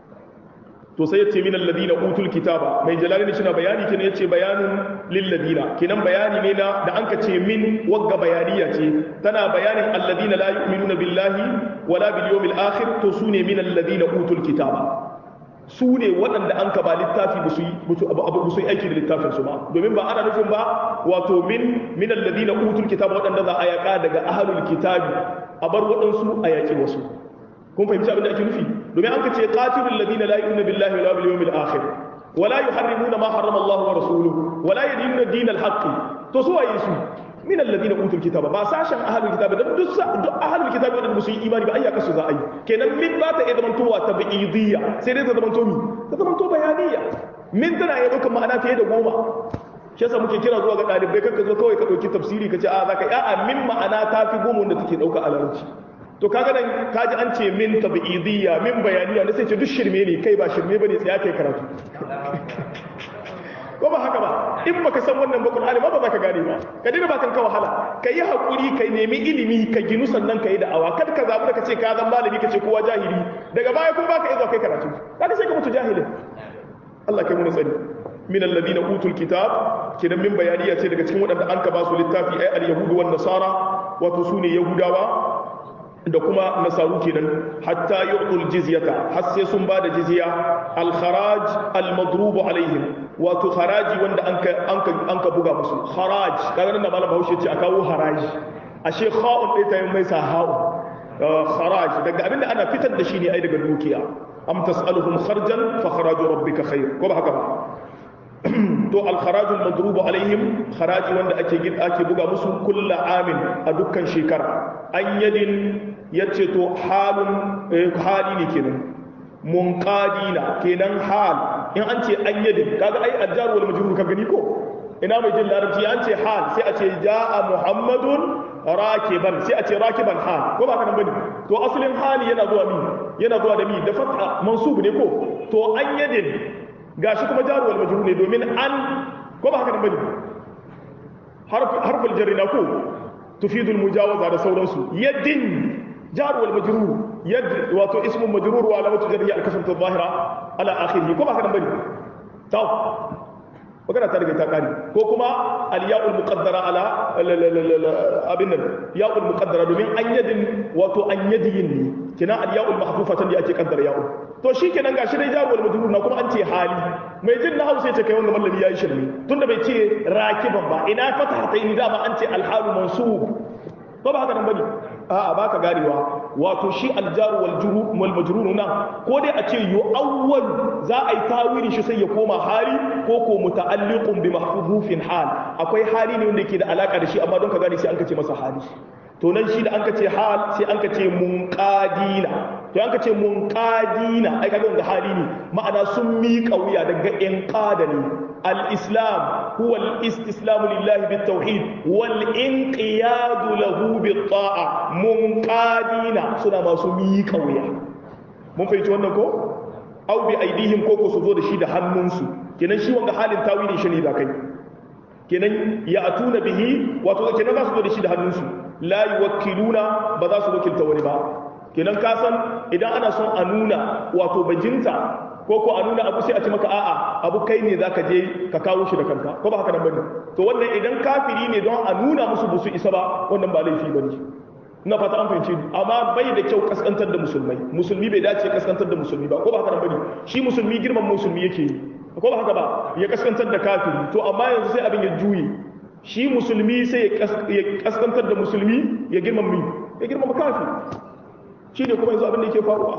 to sai yace min alladina utul kitaba mai jalali shi na bayani kenan yace bayanun lil ladina kenan bayani ne na da anka ce min wagga bayaniya ce tana bayanin alladina la yu'minuna billahi wala bil yawmil akhir to sune min alladina utul kitaba su ne waɗanda an ka ba littafi ba su yi aiki da littafin su ba domin ba ana nufin ba wato min min alladina utul kitaba waɗanda za a yaƙa daga ahlul kitabi a bar waɗansu a yaƙi wasu kun fahimci abin da ake nufi domin an ka ce qatilul ladina la yu'minu billahi wala bil yawmil akhir wala yuharrimuna ma harrama Allah wa rasuluhu wala yadinuna dinal haqq to su waye su min alladina utul kitaba ba sashen ahlul kitaba da duk duk ahlul kitaba da su yi imani ba ayyaka su za a yi kenan min ba ta iya zamantowa tabi'idiyya sai dai ta zamanto mi ta zamanto bayaniya min tana iya ɗaukar ma'ana fiye da goma shi yasa muke kira zuwa ga ɗalibai kanka zo kawai ka ɗauki tafsiri ka ce a za ka yi a'a min ma'ana ta fi goma wanda take ɗauka a larabci to kaga nan kaji an ce min tabi'idiyya min bayaniya na sai ce duk shirme ne kai ba shirme bane sai kai karatu ko ba haka ba in baka san wannan ba Qur'ani ba ba za ka gane ba ka dina ba kan ka wahala ka yi hakuri ka nemi ilimi ka ginu sannan ka yi da'awa kada ka zabu da ka ce ka zan malami ka ce kowa jahili daga baya kuma baka iya kai karatu kaga sai ka mutu jahilin Allah kai mu tsari min alladhina utul kitab kidan min bayaniya ce daga cikin waɗanda an ka ba su littafi ay al-yahudu wan nasara wato sune yahudawa da kuma nasaru kenan hatta yu'tul jizyata har sai sun bada jizya al kharaj al madrub alaihim wato haraji wanda anka anka anka buga musu kharaj kaga nan malam Bahaushe ce a kawo haraji ashe kha'un dai ta yi mai sa ha'u kharaj daga abinda ana fitar da shi ne ai daga dukiya am tas'aluhum kharjan fa kharaju rabbika khair ko ba haka ba to alkharajul madrubu alaihim kharaji wanda ake ake buga musu kulla amin a dukkan shekara an yadin yace to halun hali ne kenan munqadina kenan hal in an ce an yadin kaga ai aljar wal majrur ka gani ko ina mai jin larabci an ce hal sai a ce jaa muhammadun rakiban sai a ce rakiban hal ko ba kana bane to asalin hali yana zuwa mi yana zuwa da mi da fatha mansub ne ko to an yadin gashi kuma jaruwal majrur ne domin an ko ba haka nan bane harful jarri na ko tufidul mujawaza da sauransu yaddin jaruwal majrur yad wato ismu majrur wa alamatu jarri al-kasratu adh-dhahira ala akhirih ko ba haka nan bane to magana ta riga ta kare ko kuma al-ya'ul muqaddara ala abin nan ya'ul muqaddara domin an yadin wato an yadiyin ne kina al-ya'ul mahfufatan da ake kaddara ya'ul to shi kenan gashi dai jaruwar majrur na kuma an ce hali mai jin na hausa ce kai wanga mallami yayi shirme tunda bai ce rakiban ba ina fata ta yi dama an ce alhalu mansub ba ba haka nan bane a'a baka ganewa wato shi aljaru wal juru wal majrur nan ko dai a ce yu'awwal za a yi tawilin shi sai ya koma hali ko ko muta'alliqun bi mahfuzufin hal akwai hali ne wanda yake da alaka da shi amma don ka gane sai an ka ce masa hali to nan shi da an ka ce hal sai an ka ce munqadina to an ka ce munqadina ai kaga wanda hali ne ma'ana sun miƙa wuya daga inqada ne al-islam huwa al-istislamu lillahi bit-tauhid wal inqiyadu lahu bit-ta'a munqadina suna masu miƙa wuya mun fahimci wannan ko au bi aidihim ko ko su zo da shi da hannunsu kenan shi wanga halin tawili shi ne da kai kenan ya atuna bihi wato kenan za su zo da shi da hannunsu la yuwakkiluna ba za su wakilta wani ba kenan ka san idan ana son a nuna wato bajinta ko ko a nuna abu sai a ce maka a'a abu kai ne zaka je ka kawo shi da kanka ko ba haka nan bane to wannan idan kafiri ne don a nuna musu busu isa ba wannan ba laifi bane ina fata an fahimce ni amma bai da kyau kaskantar da musulmai musulmi bai dace kaskantar da musulmi ba ko ba haka nan bane shi musulmi girman musulmi yake yi ko ba haka ba ya kaskantar da kafiri to amma yanzu sai abin ya juye shi musulmi sai ya kaskantar da musulmi ya girman mi ya girman kafiri shi ne kuma yanzu abin da yake faruwa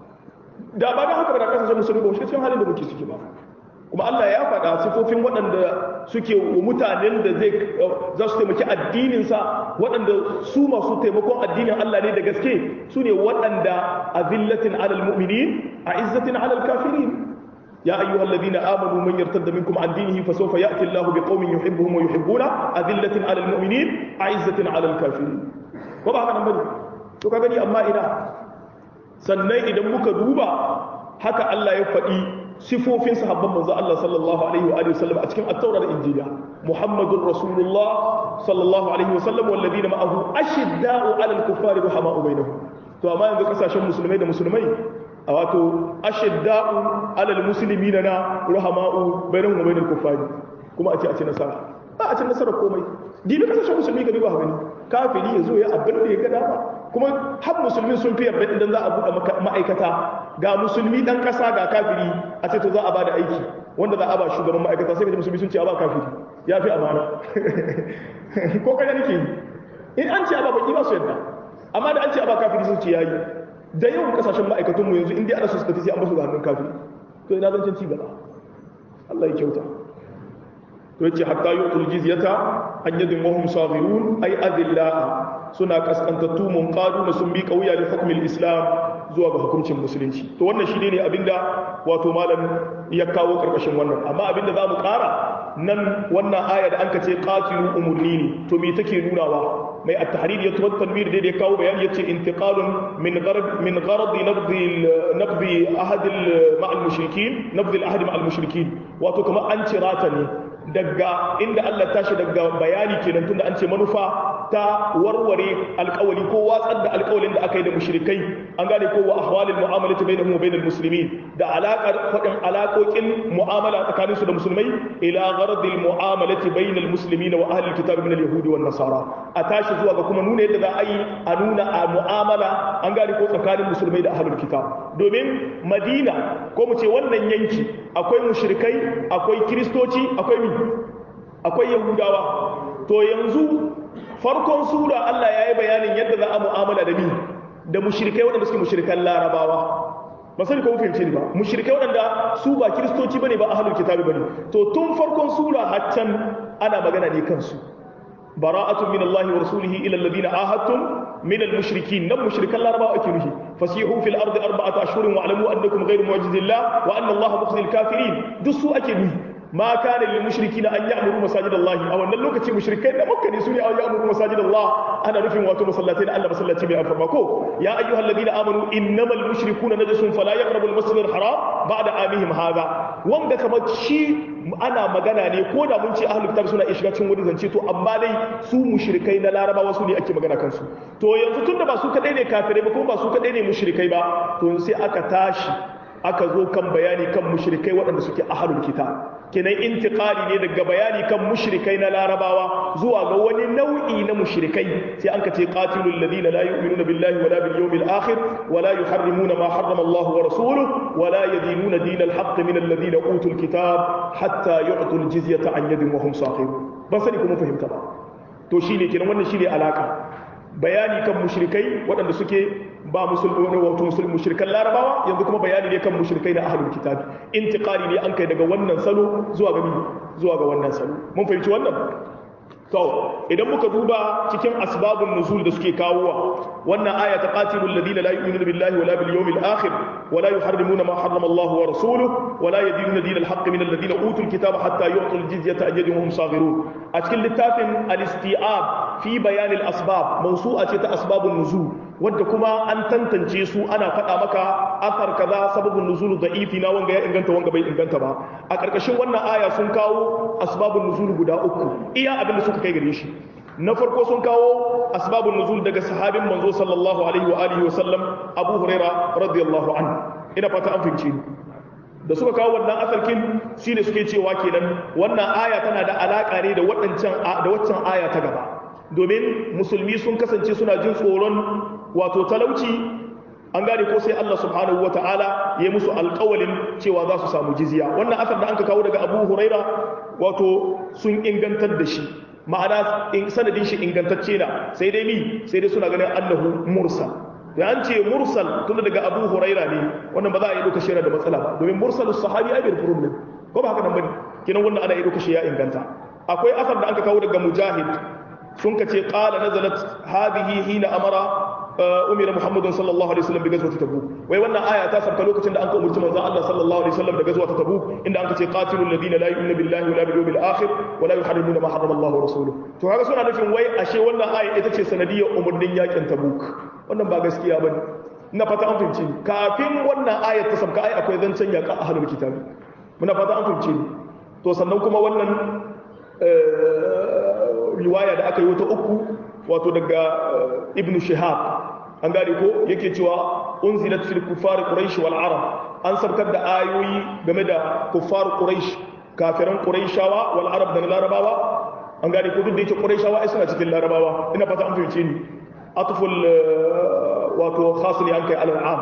da ba da haka ba da kasashen musulmi ba shi cikin halin da muke ciki ba kuma Allah ya faɗa sifofin waɗanda suke wa mutanen da zai za su taimaki addininsa waɗanda su masu taimakon addinin Allah ne da gaske su ne waɗanda a zillatin alal mu'minin a izzatin alal kafirin يا أيها الذين آمنوا من يرتد منكم عن دينه فسوف يأتي الله بقوم يحبهم ويحبونه أذلة على المؤمنين أعزة على الكافرين وضع هذا نمبر to ka gani amma ina sannan idan muka duba haka Allah ya faɗi sifofin sahabban manzo Allah sallallahu alaihi wa alihi wasallam a cikin at-taura da injila muhammadur rasulullah sallallahu alaihi wasallam wal ladina ma'ahu ashidda'u 'alal kuffari ruhama'u bainahum to amma yanzu kasashen musulmai da musulmai a wato ashidda'u 'alal muslimina na ruhama'u bainahum wa bainal kuffari kuma a ce a ce nasara ba a ce nasara komai dibi kasashen musulmi ka duba gani kafiri ya zo ya abin da ya ga dama kuma har musulmi sun fi yarda idan za a buɗe ma'aikata ga musulmi ɗan ƙasa ga kafiri a ce to za a ba da aiki wanda za a ba shugaban ma'aikata sai kaji musulmi sun ce a ba kafiri ya fi amana ko kada nake yi in an ce a ba baki ba su yadda amma da an ce a ba kafiri sun ce yayi da yawan kasashen ma'aikatunmu yanzu in dai ana so su tafi sai an basu ga hannun kafiri to ina zancen ci gaba Allah ya kyauta to yace hatta yutul jizyata an yadin wahum saghirun ay adilla suna kaskantattu mun qadu na sun bi kauya da hukumin islam zuwa ga hukuncin musulunci to wannan shine ne abinda wato malam ya kawo karkashin wannan amma abinda zamu ƙara nan wannan aya da anka ce qatilu umurni ne to me take nunawa mai at-tahrir ya tuwa tanwir da ya kawo bayani yace intiqalun min gharad min gharad nabdi nabdi ahad ma al-mushrikin nabdi al-ahd ma al-mushrikin wato kamar an cirata ne daga inda Allah tashi daga bayani kenan tunda an ce manufa ta warware alƙawali ko watsar da alƙawalin da aka yi da mushrikai an gane ko wa ahwalil mu'amalati bainahum wa bainal muslimin da alaƙar faɗin alaƙoƙin mu'amala tsakaninsu da musulmai ila gharadil mu'amalati bainal muslimin wa ahlil kitab min al yahudi wan nasara a tashi zuwa ga kuma nuna yadda za a yi a nuna a mu'amala an gane ko tsakanin musulmai da ahlul kitab domin madina ko mu ce wannan yanki akwai mushrikai akwai kiristoci akwai mi akwai yahudawa to yanzu farkon sura Allah ya yi bayanin yadda za a mu'amala da mi da mushrikai waɗanda suke mushrikan larabawa ba sani ko fahimce ni ba mushrikai waɗanda su ba kiristoci bane ba ahlul kitabi bane to tun farkon sura haccan ana magana ne kansu bara'atun min Allah wa rasulihi ila alladhina ahadtum min al-mushrikin nan mushrikan larabawa ake nufi fasihu fil ardi arba'ata ashhurin wa alamu annakum ghayru mu'jizillah wa anna Allah mukhzil kafirin duk su ake nufi ma kana lil mushrikina an ya'muru masajid Allah a wannan lokaci mushrikai da makka ne su ne an ya'muru masajid Allah ana nufin wato masallatai na Allah masallaci mai alfarma ko ya ayyuhal ladina amanu innamal mushrikuna najasun fala yaqrabu al-masjid al-haram ba'da amihim hadha wanda kamar shi ana magana ne ko da mun ce ahlul kitab suna shiga cikin wani zance to amma dai su mushrikai na larabawa su ne ake magana kansu to yanzu tunda ba su kadai ne kafirai ba kuma ba su kadai ne mushrikai ba to sai aka tashi aka zo kan bayani kan mushrikai waɗanda suke ahlul kitab kenan intiqali ne daga bayani kan mushrikai na larabawa zuwa ga wani nau'i na mushrikai sai an ka ce qatilul ladina la yu'minuna billahi wala bil yawmil akhir wala yuharrimuna ma harrama Allah wa rasuluhu wala yadinuna dinal haqq min alladhina utul kitab hatta yu'tul jizyata an yadin wa hum saqirun ban sani kuma fahimta ba to shine kenan wannan shine alaka bayani kan mushrikai waɗanda suke ba musulmi wato musulmi mushrikan larabawa yanzu kuma bayani ne kan mushrikai na ahlul kitabi intiqali ne an kai daga wannan salo zuwa ga zuwa ga wannan salo mun fahimci wannan to idan muka duba cikin asbabun nuzul da suke kawowa wannan aya ta qatilul ladina la yu'minuna billahi wala bil yawmil akhir wala yuharrimuna ma harrama Allah wa rasuluhu wala yadinuna dinal haqq min alladhina utul kitaba hatta yu'tul jizyata an yadin hum saghirun a cikin littafin al-isti'ab fi bayan al-asbab mawsu'a ce ta asbabun nuzul wadda kuma an tantance su ana faɗa maka asar kaza sababun nuzul da'ifi na wanga ya inganta wanga bai inganta ba a ƙarƙashin wannan aya sun kawo asbabun nuzul guda uku iya abin da suka kai gare shi na farko sun kawo asbabun nuzul daga sahabin manzo sallallahu alaihi wa alihi wa sallam Abu Huraira radiyallahu anhu ina fata an fahimce ni da suka kawo wannan asarkin shine suke cewa kenan wannan aya tana da alaka ne da waɗancan da waccan aya ta gaba domin musulmi sun kasance suna jin tsoron wato talauci an gane ko sai Allah subhanahu wa ta'ala ya musu alƙawalin cewa za su samu jizya wannan asar da an ka kawo daga abu huraira wato sun ingantar da shi ma'ana sanadin shi ingantacce na sai dai mi sai dai suna ganin annahu mursal da an ce mursal tunda daga abu huraira ne wannan ba za a yi doka shira da matsala ba domin mursal sahabi ai bai problem ko ba haka nan bane kinan wannan ana yi doka shi ya inganta akwai asar da aka kawo daga mujahid sun ka ce qala nazalat hadhihi hina amara umira muhammadun sallallahu alaihi wasallam bi gazwati tabuk wai wannan aya ta sabta lokacin da an ka umurci manzon Allah sallallahu alaihi wasallam da gazwati tabuk inda an ka ce qatilul ladina la yu'minu billahi wala bil yawmil akhir wala yuharrimuna ma harrama Allah wa rasuluhu to haka suna nufin wai ashe wannan aya ita ce sanadiyar umurnin yakin tabuk wannan ba gaskiya bane ina fata an fahimci kafin wannan aya ta sabka ai akwai zancen yaka ahlul kitabi muna fata an fahimci to sannan kuma wannan riwaya da aka yi wata uku wato daga ibn shihab an gane ko yake cewa unzilat fil kuffar quraish wal arab an sarkar da ayoyi game da kuffar quraish kafiran quraishawa wal arab da larabawa an gane ko duk da yake quraishawa ai suna cikin larabawa ina fata an fahimce ni atful wato khas ne an kai al am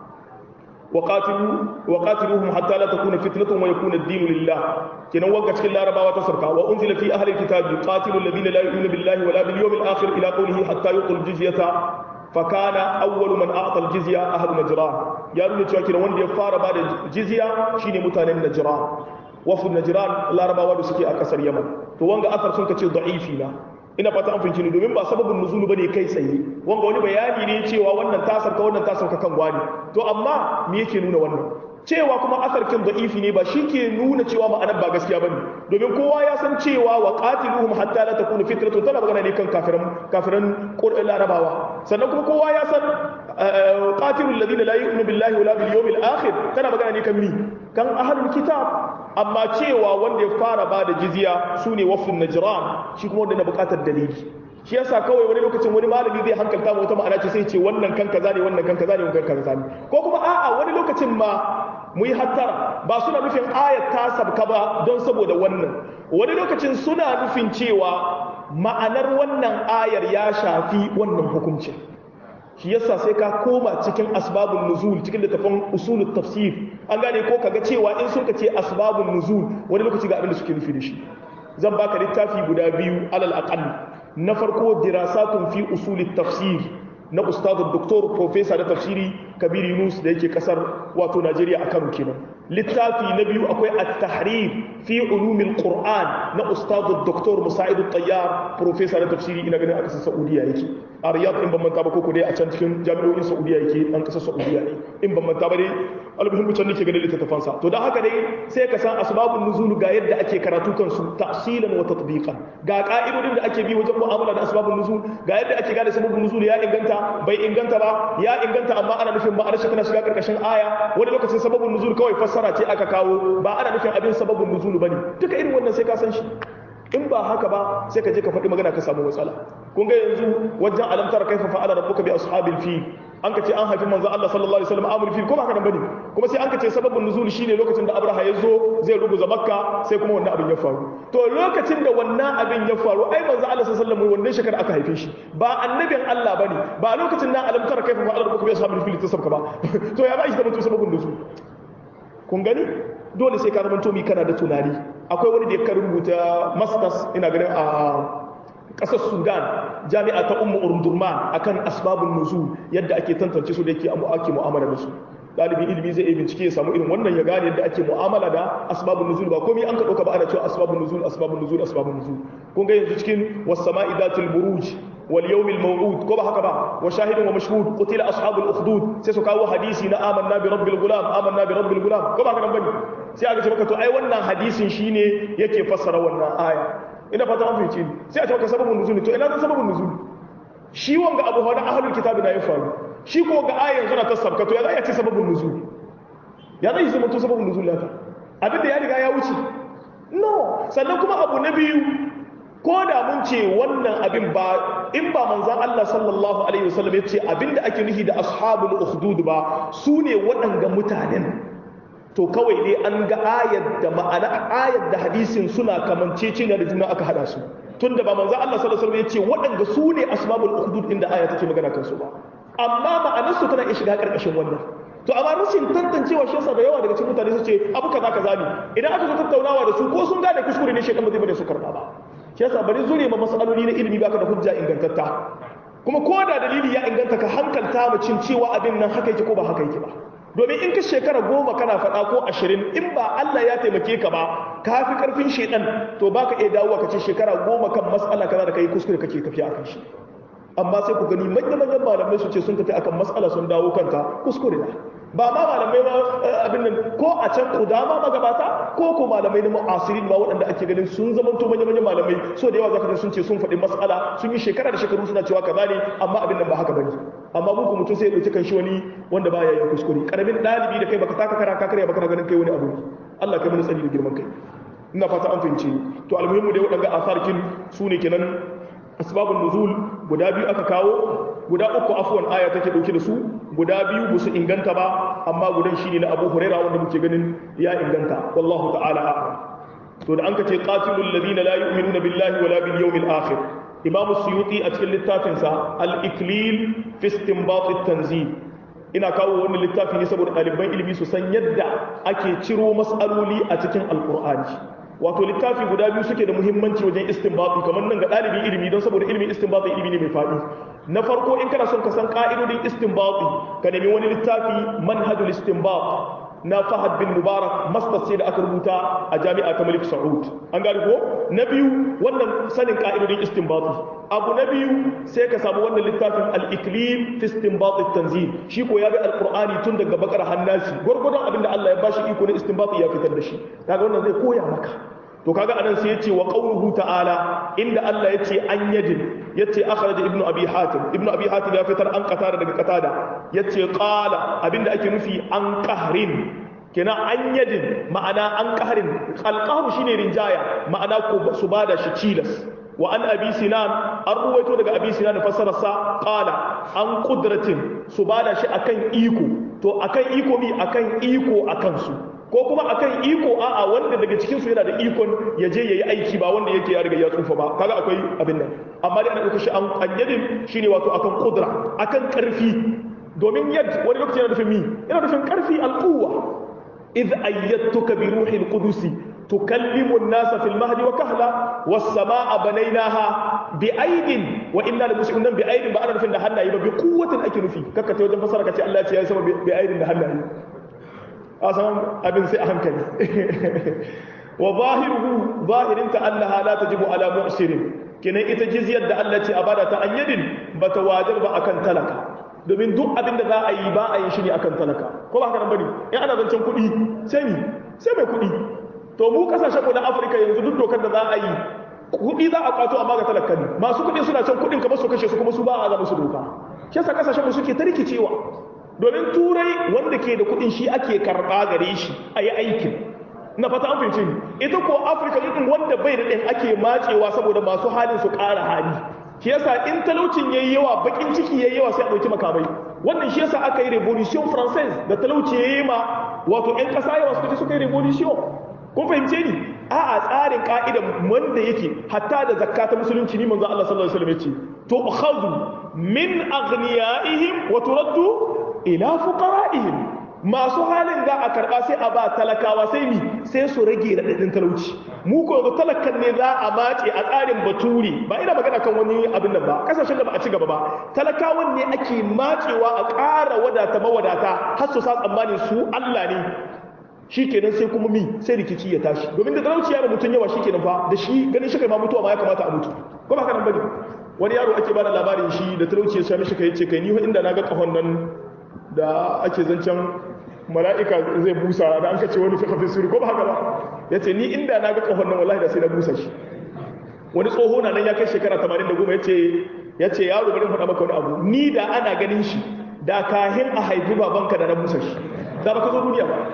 وقاتلوا وقاتلوهم حتى لا تكون فتنة ويكون الدين لله كنا وقت cikin larabawa ta sarka wa unzila fi ahli alkitab qatilu alladhina la yu'minu billahi wala bil yawmil akhir ila qawlihi hatta yuqul jizyata فكان أول من أعطى الجزية أهل نجران يا نuna cewa kina wanda ya fara bada jizya shine mutanen Najran wafu Najran larabawa da suke a kasar Yaman to wanga asar sun kace da'ifi na ina fata an fahimci ni domin ba sababin nuzulu bane kai tsaye wanga wani bayani ne cewa wannan ta sarka wannan ta sauka kan gwani to amma me yake nuna wannan cewa kuma asarkin da'ifi ne ba shi ke nuna cewa ma'anar ba gaskiya bane domin kowa ya san cewa wa qatiluhum hatta la takuna fitratun tana magana ne kan kafiran kafiran larabawa sannan kuma kowa ya san qatilul ladina la yu'minu billahi wala bil yawmil akhir tana magana ne kan mi kan ahlul kitab amma cewa wanda ya fara ba da jizya su ne wafin najran shi kuma wanda na bukatar dalili shi yasa kawai wani lokacin wani malami zai hankalta ma wata ma'ana ce sai ce wannan kan kaza ne wannan kan kaza ne wannan kan kaza ne ko kuma a'a wani lokacin ma mu yi hattara ba suna nufin ayat ta sabka ba don saboda wannan wani lokacin suna nufin cewa ma'anar wannan ayar ya shafi wannan hukuncin shi yasa sai ka koma cikin asbabun nuzul cikin littafin usulul tafsir an gane ko kaga cewa in sun ce asbabun nuzul wani lokaci ga abin da suke nufi da shi zan baka littafi guda biyu alal aqall na farko dirasatun fi usulit tafsir na ustadu doktor professor da tafsiri kabir yunus da yake kasar wato najeriya a kano kenan littafi na biyu akwai at-tahrir fi ulumil qur'an na ustadu doktor musa'id at-tayyar professor da tafsiri ina ganin a kasar saudiya yake a riyadh in ban manta ba koko dai a can cikin jami'o'in saudiya yake dan kasar saudiya ne in ban manta ba dai almuhimmu can nake ganin littattafan sa to dan haka dai sai ka san asbabun nuzul ga yadda ake karatu kansu tafsilan wa tatbiqan ga ka'idodin da ake bi wajen mu'amala da asbabun nuzul ga yadda ake gane sababun nuzul ya inganta bai inganta ba ya inganta amma ana nufin ma'anar shi tana shiga karkashin aya wani lokacin sababun nuzul kawai fassara ce aka kawo ba ana nufin abin sababun nuzul bane duka irin wannan sai ka san shi in ba haka ba sai ka je ka faɗi magana ka samu matsala kun ga yanzu wajen alamtar kaifa fa'ala rabbuka bi ashabil fil an ka ce an haifi manzo Allah sallallahu alaihi wasallam amul fil ko ba haka nan bane kuma sai an ka ce sababin nuzul shine lokacin da Abraha ya zo zai ruguza Makka sai kuma wannan abin ya faru to lokacin da wannan abin ya faru ai manzo Allah sallallahu alaihi wasallam wannan shekara aka haife shi ba annabin Allah bane ba lokacin nan alamtar kaifa fa'ala rabbuka bi ashabil fil ta sabka ba to ya ba shi da mutum sababin nuzul kun gani dole sai ka zama to mi kana da tunani akwai wani da ya rubuta masters ina ganin a ƙasar sudan jami'a ta ummu urdurman akan asbabun nuzul yadda ake tantance su da yake ake mu'amala da su ɗalibin ilimi zai iya bincike ya samu irin wannan ya gane yadda ake mu'amala da asbabun nuzul ba komai an ka ɗauka ba ana cewa asbabun nuzul asbabun nuzul asbabun nuzul kun ga yanzu cikin was-sama'i datil buruj wal yawmil maw'ud ko ba haka ba wa shahidun wa mashhud qutila ashabul ukhdud sai su kawo hadisi na amanna bi rabbil gulam amanna bi rabbil gulam ko ba haka nan bane sai aka ce maka to ai wannan hadisin shine yake fassara wannan aya ina fata an fahimci ni sai a ce maka sababun nuzul to ina zan sababun nuzul shi wanga abu hada ahlul kitabi na ya faru shi ko ga ayan suna ta sabkato ya za ya ce sababin nuzul ya zai zama to sababin nuzul lata abin da ya riga ya wuce no sannan kuma abu na biyu ko da mun ce wannan abin ba in ba manzan Allah sallallahu alaihi wasallam ya ce abin da ake nufi da ashabul ukhdud ba su ne waɗanga mutanen to kawai dai an ga ayar da ma'ana ayar da hadisin suna kamanceceniya da juna aka hada su tunda ba manzan Allah sallallahu alaihi wasallam ya ce waɗanga su ne ashabul ukhdud inda aya take magana kansu ba amma ma'anarsu tana iya shiga ƙarƙashin wannan to amma rashin tantancewa shi yasa da yawa daga cikin mutane su ce abu kaza kaza ne idan aka zo tattaunawa da su ko sun gane kuskure ne shekan ba zai bane su karɓa ba shi yasa bari zure ma masaloli na ilimi baka da hujja ingantatta kuma ko da dalili ya inganta ka hankalta mu cin cewa abin nan haka yake ko ba haka yake ba domin in ka shekara goma kana faɗa ko ashirin in ba Allah ya taimake ka ba ka fi ƙarfin shaidan to baka iya dawowa ka ce shekara goma kan mas'ala kaza da kai kuskure kake tafiya akan shi amma sai ku gani manya-manyan malamai su ce sun tafi akan matsala sun dawo kanta kuskure na ba ma malamai ba abin nan ko a can kudama magabata ko ko malamai na mu'asirin ma waɗanda ake ganin sun zama to manya-manyan malamai so da yawa zaka sun ce sun faɗi matsala sun yi shekara da shekaru suna cewa kaza ne amma abin nan ba haka bane amma muku mutum sai ya ɗauki kan shi wani wanda baya yin kuskure karamin ɗalibi da kai baka taka kara ka karya baka ganin kai wani abu Allah kai mana tsari da girman kai ina fata an fahimce to almuhimmu dai waɗanda asarkin su ne kenan asbabun nuzul guda biyu aka kawo guda uku afwan aya take dauke da su guda biyu ba su inganta ba amma gudan shine na Abu Huraira wanda muke ganin ya inganta wallahu ta'ala a'lam to da anka ce qatilul ladina la yu'minuna billahi wala bil yawmil akhir Imam Suyuti a cikin littafin sa al-Iklil fi istinbat at-tanzil ina kawo wannan littafi ne saboda ɗaliban ilimi su san yadda ake ciro mas'aloli a cikin alqur'ani wato littafi guda biyu suke da muhimmanci wajen istinbati kamar nan ga ɗalibin ilimi don saboda ilimin istinbati ilimi ne mai faɗi na farko in kana son ka san ƙa'idodin istinbati ka nemi wani littafi manhajul istinbat na Fahad bin Mubarak master sai da aka rubuta a jami'a ta Malik Saud an gane ko na biyu wannan sanin ka'idodin istinbati abu na biyu sai ka samu wannan littafin al-iklim fi istinbat at-tanzil shi ko ya ga alqur'ani tun daga bakar hannasi gurgurdan abin da Allah ya bashi iko na istinbati ya fitar da shi kaga wannan zai koya maka to kaga anan sai yace wa qawluhu ta'ala inda Allah yace an yadin yace akhraj ibnu abi hatim ibnu abi hatim ya fitar an qatada daga qatada yace qala abinda ake nufi an qahrin kina an yadin ma'ana an qahrin alqahru shine rinjaya ma'ana ko su bada shi cilas wa an abi sinan an ruwaito daga abi sinan fassararsa qala an qudratin su bada shi akan iko to akan iko mi akan iko akan su ko kuma akan iko a'a wanda daga cikin su yana da ikon ya je yayi aiki ba wanda yake ya riga ya tsufa ba kaga akwai abin nan amma dai ana dauka shi an anyadin shine wato akan kudra akan karfi domin yad wani lokaci yana nufin mi yana nufin karfi alquwa idh ayyatuka bi ruhil qudus tukallimu an-nasa fil mahdi wa kahla was samaa banaynaha bi aidin wa inna la muslimun bi aidin ba ana nufin da hannaye ba bi quwwatin ake nufi kakka ta wajen fasara kace Allah ya ce ya sama bi aidin da hannaye a saman abin sai a hankali wa zahiruhu zahirinta Allah la tajibu ala mu'sirin kenan ita jizyar da Allah ce a bada ta anyadin bata wajar ba akan talaka domin duk abin da za a yi ba a yi shi ne akan talaka ko ba haka nan bane in ana zancen kuɗi sai ni sai mai kuɗi to mu kasashen mu na Afirka yanzu duk dokar da za a yi kuɗi za a kwato amma ga talaka ne masu kuɗi suna can kuɗin kamar su kashe su kuma su ba a zama su doka shi yasa kasashen mu suke ta rikicewa domin turai wanda ke da kudin shi ake karba gare shi a yi aikin na fata an fahimci ita ko afirka ɗin wanda bai da ɗin ake matsewa saboda masu halin su ƙara hali shi yasa in talaucin yayi yawa bakin ciki yayi yawa sai a ɗauki makamai wannan shi yasa aka yi revolution française da talauci yayi ma wato ƴan ƙasa yawa suka ce suka yi revolution kun fahimce ni a'a tsarin ka'ida wanda yake hatta da zakka ta musulunci ni manzo Allah sallallahu alaihi wasallam yace to khadhu min aghniyaihim wa turaddu ila fuqara'ihim masu halin za a karba sai a ba talakawa sai mi sai su rage raɗaɗin talauci mu ko yanzu talakan ne za a mace a tsarin baturi ba ina magana kan wani abin nan ba kasashen da ba a ci gaba ba talakawan ne ake macewa a ƙara wadata mawadata har su sa tsammani su Allah ne shikenan sai kuma mi sai rikici ya tashi domin da talauci ya ba mutum yawa shikenan fa da shi ganin shi kai ma mutuwa ma ya kamata a mutu ko ba haka nan bane wani yaro ake bada labarin shi da talauci ya sami shi kai ce kai ni inda na ga kahon nan da ake zancen mala'ika zai busa da an kace wani fika fisiri ko ba haka ba ya ce ni inda na ga kahon nan wallahi da sai na busa shi wani tsoho na nan ya kai shekara 80 ya ce ya ce yaro bari faɗa maka wani abu ni da ana ganin shi da kahin a haifi babanka da na busa shi da baka zo duniya ba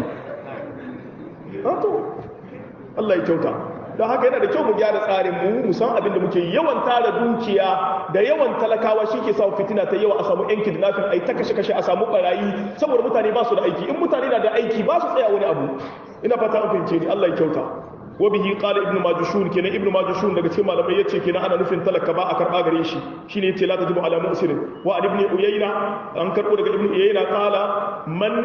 to Allah ya kyauta don haka yana da kyau mu gyara tsarin mu mu san abin da muke yawan tara dukiya da yawan talakawa shi ke sa fitina ta yawa a samu yan kidnapping ai ta kashe kashe a samu barayi saboda mutane ba su da aiki in mutane na da aiki ba su tsaya wani abu ina fata an fahimce ni Allah ya kyauta wa bihi qala ibnu majushun kenan ibnu majushun daga cikin malamai yace kenan ana nufin talaka ba a karba gare shi shine yace la tajibu ala muslimin wa ibn uyayna an karbo daga ibnu uyayna qala man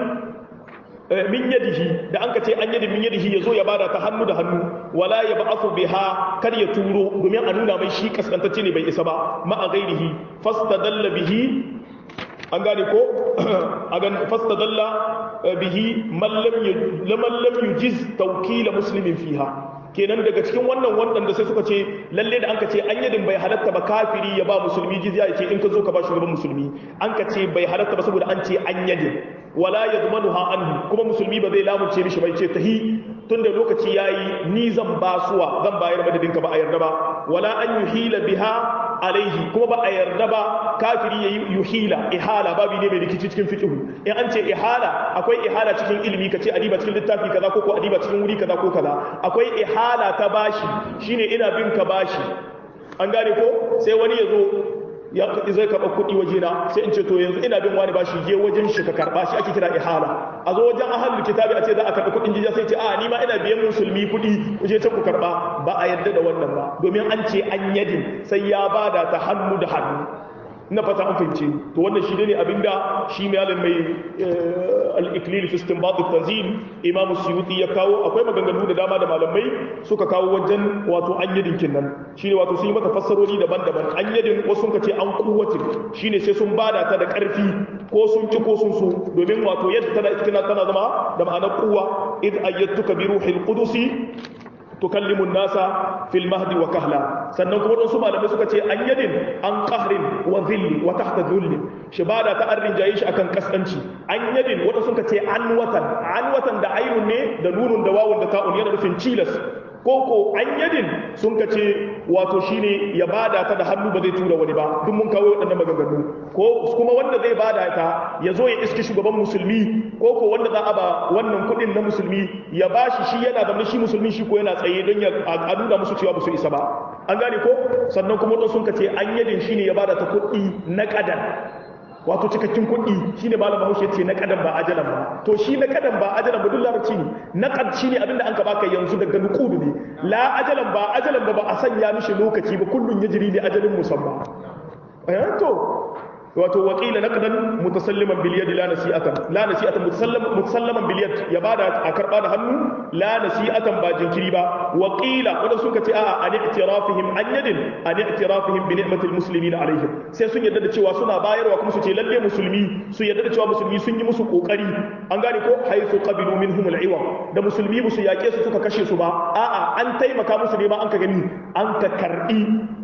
min yadihi da an ka ce an yadi min yadihi ya zo ya bada ta hannu da hannu wala ya ba'athu biha kar ya turo domin a nuna mai shi kaskantacce ne bai isa ba ma a gairihi fastadalla bihi an gane ko a gan fastadalla bihi man lam yujiz tawkila muslimin fiha kenan daga cikin wannan waɗanda sai suka ce lalle da an ka ce an yadin bai halatta ba kafiri ya ba musulmi jizya ya ce in ka zo ka ba shugaban musulmi an ka ce bai halatta ba saboda an ce an yadin wala yadmanuha anhu kuma musulmi ba zai lamunce mishi bai ce tahi tunda lokaci yayi ni zan basuwa zan bayar madadin ka ba a yarda ba wala an yuhila biha alaihi kuma ba a yarda ba kafiri yayi yuhila ihala babu ne mai rikici cikin fiqh in an ce ihala akwai ihala cikin ilimi kace adiba cikin littafi kaza ko ko adiba cikin wuri kaza ko kaza akwai ihala ta bashi shine ina bin ka bashi an gane ko sai wani ya zo ya zai karɓa kuɗi waje na sai in ce to yanzu ina bin wani bashi je wajen shi ka karɓa shi ake kira ihala a zo wajen ahalul kitabi a ce za a karɓi kuɗin jiya sai ce a ni ma ina biyan musulmi kuɗi ku je can ku karɓa ba a yarda da wannan ba domin an ce an yadin sai ya bada ta hannu da hannu na fata an fahimce to wannan shi ne abinda shi malam mai al-iklil fi istinbat at-tanzil imam suyuti ya kawo akwai maganganu da dama da malamai suka kawo wajen wato an yadin kinnan shine wato sun yi mata fassarori daban-daban an yadin wasu sun ce an kuwatin shine sai sun bada ta da karfi ko sun ci ko sun so domin wato yadda tana tana tana zama da ma'anar kuwa id ayyatuka bi ruhil qudusi tukallimu nasa fil mahdi wa kahla sannan kuma wasu malamai suka ce an yadin an qahrin wa dhilli wa tahta dhulli shi bada ta arrin jayi shi akan kaskanci an yadin wanda suka ce an watan an watan da ainun ne da nunun da wawun da ta'un yana nufin cilas koko an yadin sun ka ce wato shine ya bada ta da hannu ba zai tura wani ba duk mun kawo waɗannan maganganu ko kuma wanda zai bada ta ya zo ya iski shugaban musulmi ko ko wanda za a ba wannan kuɗin na musulmi ya bashi shi yana da shi musulmi shi ko yana tsaye don ya a nuna musu cewa ba su isa ba an gane ko sannan kuma wadansu sun ka ce an yadin shine ya bada ta kuɗi na ƙadan wato cikakken kuɗi shine malam Bahaushe ce na kadan ba ajalan ba to shi na kadan ba ajalan ba duk larabci ne na kad shine abinda an ka baka yanzu daga nuqudu ne la ajalan ba ajalan ba ba a sanya mishi lokaci ba kullun yajri li ajalin musamma eh to wato waqila naqdan mutasalliman bil yad la nasi'atan la nasi'atan mutasallaman mutasallaman bil yad ya bada a karba da hannu la nasi'atan ba jinkiri ba waqila wanda suka ce a'a an i'tirafihim an yadin an i'tirafihim bi ni'matil muslimin alaihim sai sun yarda da cewa suna bayarwa kuma su ce lalle musulmi su yarda da cewa musulmi sun yi musu kokari an gane ko haythu qabilu minhum al-iwa da musulmi musu yake su suka kashe su ba a'a an taimaka musu ne ma an ka gani an ka karbi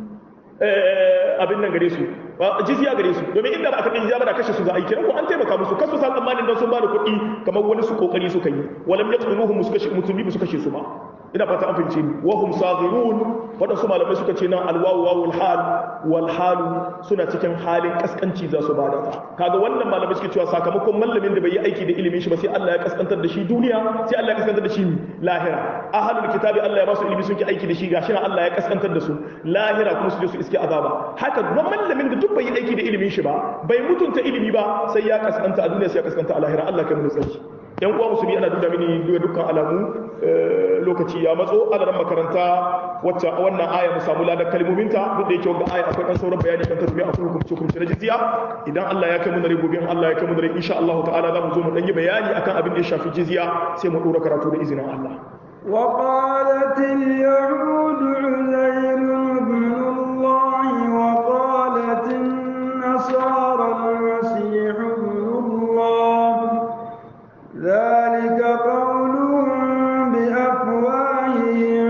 abin nan gare su jizya gare su domin inda ba a karɓi jizya ba da kashe su za a yi kiran ko an taimaka musu kasu sa tsammanin don sun ba da kuɗi kamar wani su kokari suka yi walam yaqtuluhum musulmi ba su kashe su ba ina fata an fahimce ni wa hum saghirun wadansu malamai suka ce nan alwawu wawul hal wal halu suna cikin halin kaskanci za su bada ta kaga wannan malamai suke cewa sakamakon mallamin da bai yi aiki da ilimin shi ba sai Allah ya kaskantar da shi duniya sai Allah ya kaskantar da shi lahira ahlul kitabi Allah ya ba su ilimi sun ki aiki da shi gashi nan Allah ya kaskantar da su lahira kuma su je su iske azaba haka duk mallamin da duk bai yi aiki da ilimin shi ba bai mutunta ilimi ba sai ya kaskanta a duniya sai ya kaskanta a lahira Allah kai mu tsarki yan uwa musulmi ana duda mini duka dukkan alamu lokaci ya matso alaran makaranta wacce wannan aya mu samu ladan kalmominta duk da yake wannan aya akwai dan sauran bayani kan tasbiya akwai hukunci hukunci na jizya idan Allah ya kai mu dare gobe in Allah ya kai mu dare insha Allah ta'ala za mu zo mu dan yi bayani akan abin da ya shafi jizya sai mu dora karatu da izinin Allah وقالت اليهود عزير ابن الله وقالت النصارى المسيح ابن الله ذلك قولهم بأفواههم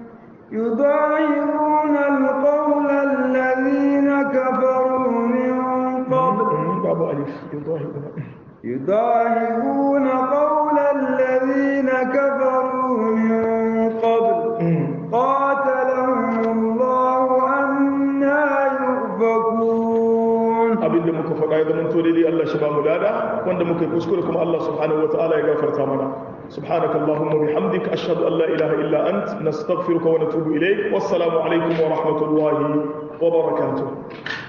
يضاهئون القول الذين كفروا من قبل babu alif yudahibuna يضاهئون قول الذين كفروا من قبل قاتلهم الله أنا يؤفكون abin da muka faɗa ya zama to daidai Allah shi ba mu lada wanda muka yi kuskure kuma Allah subhanahu wataala ya gafarta mana subhanaka allahumma bihamdika ashhadu an la ilaha illa ant nastaghfiruka wa natubu ilayk wassalamu alaikum wa rahmatullahi wa barakatuh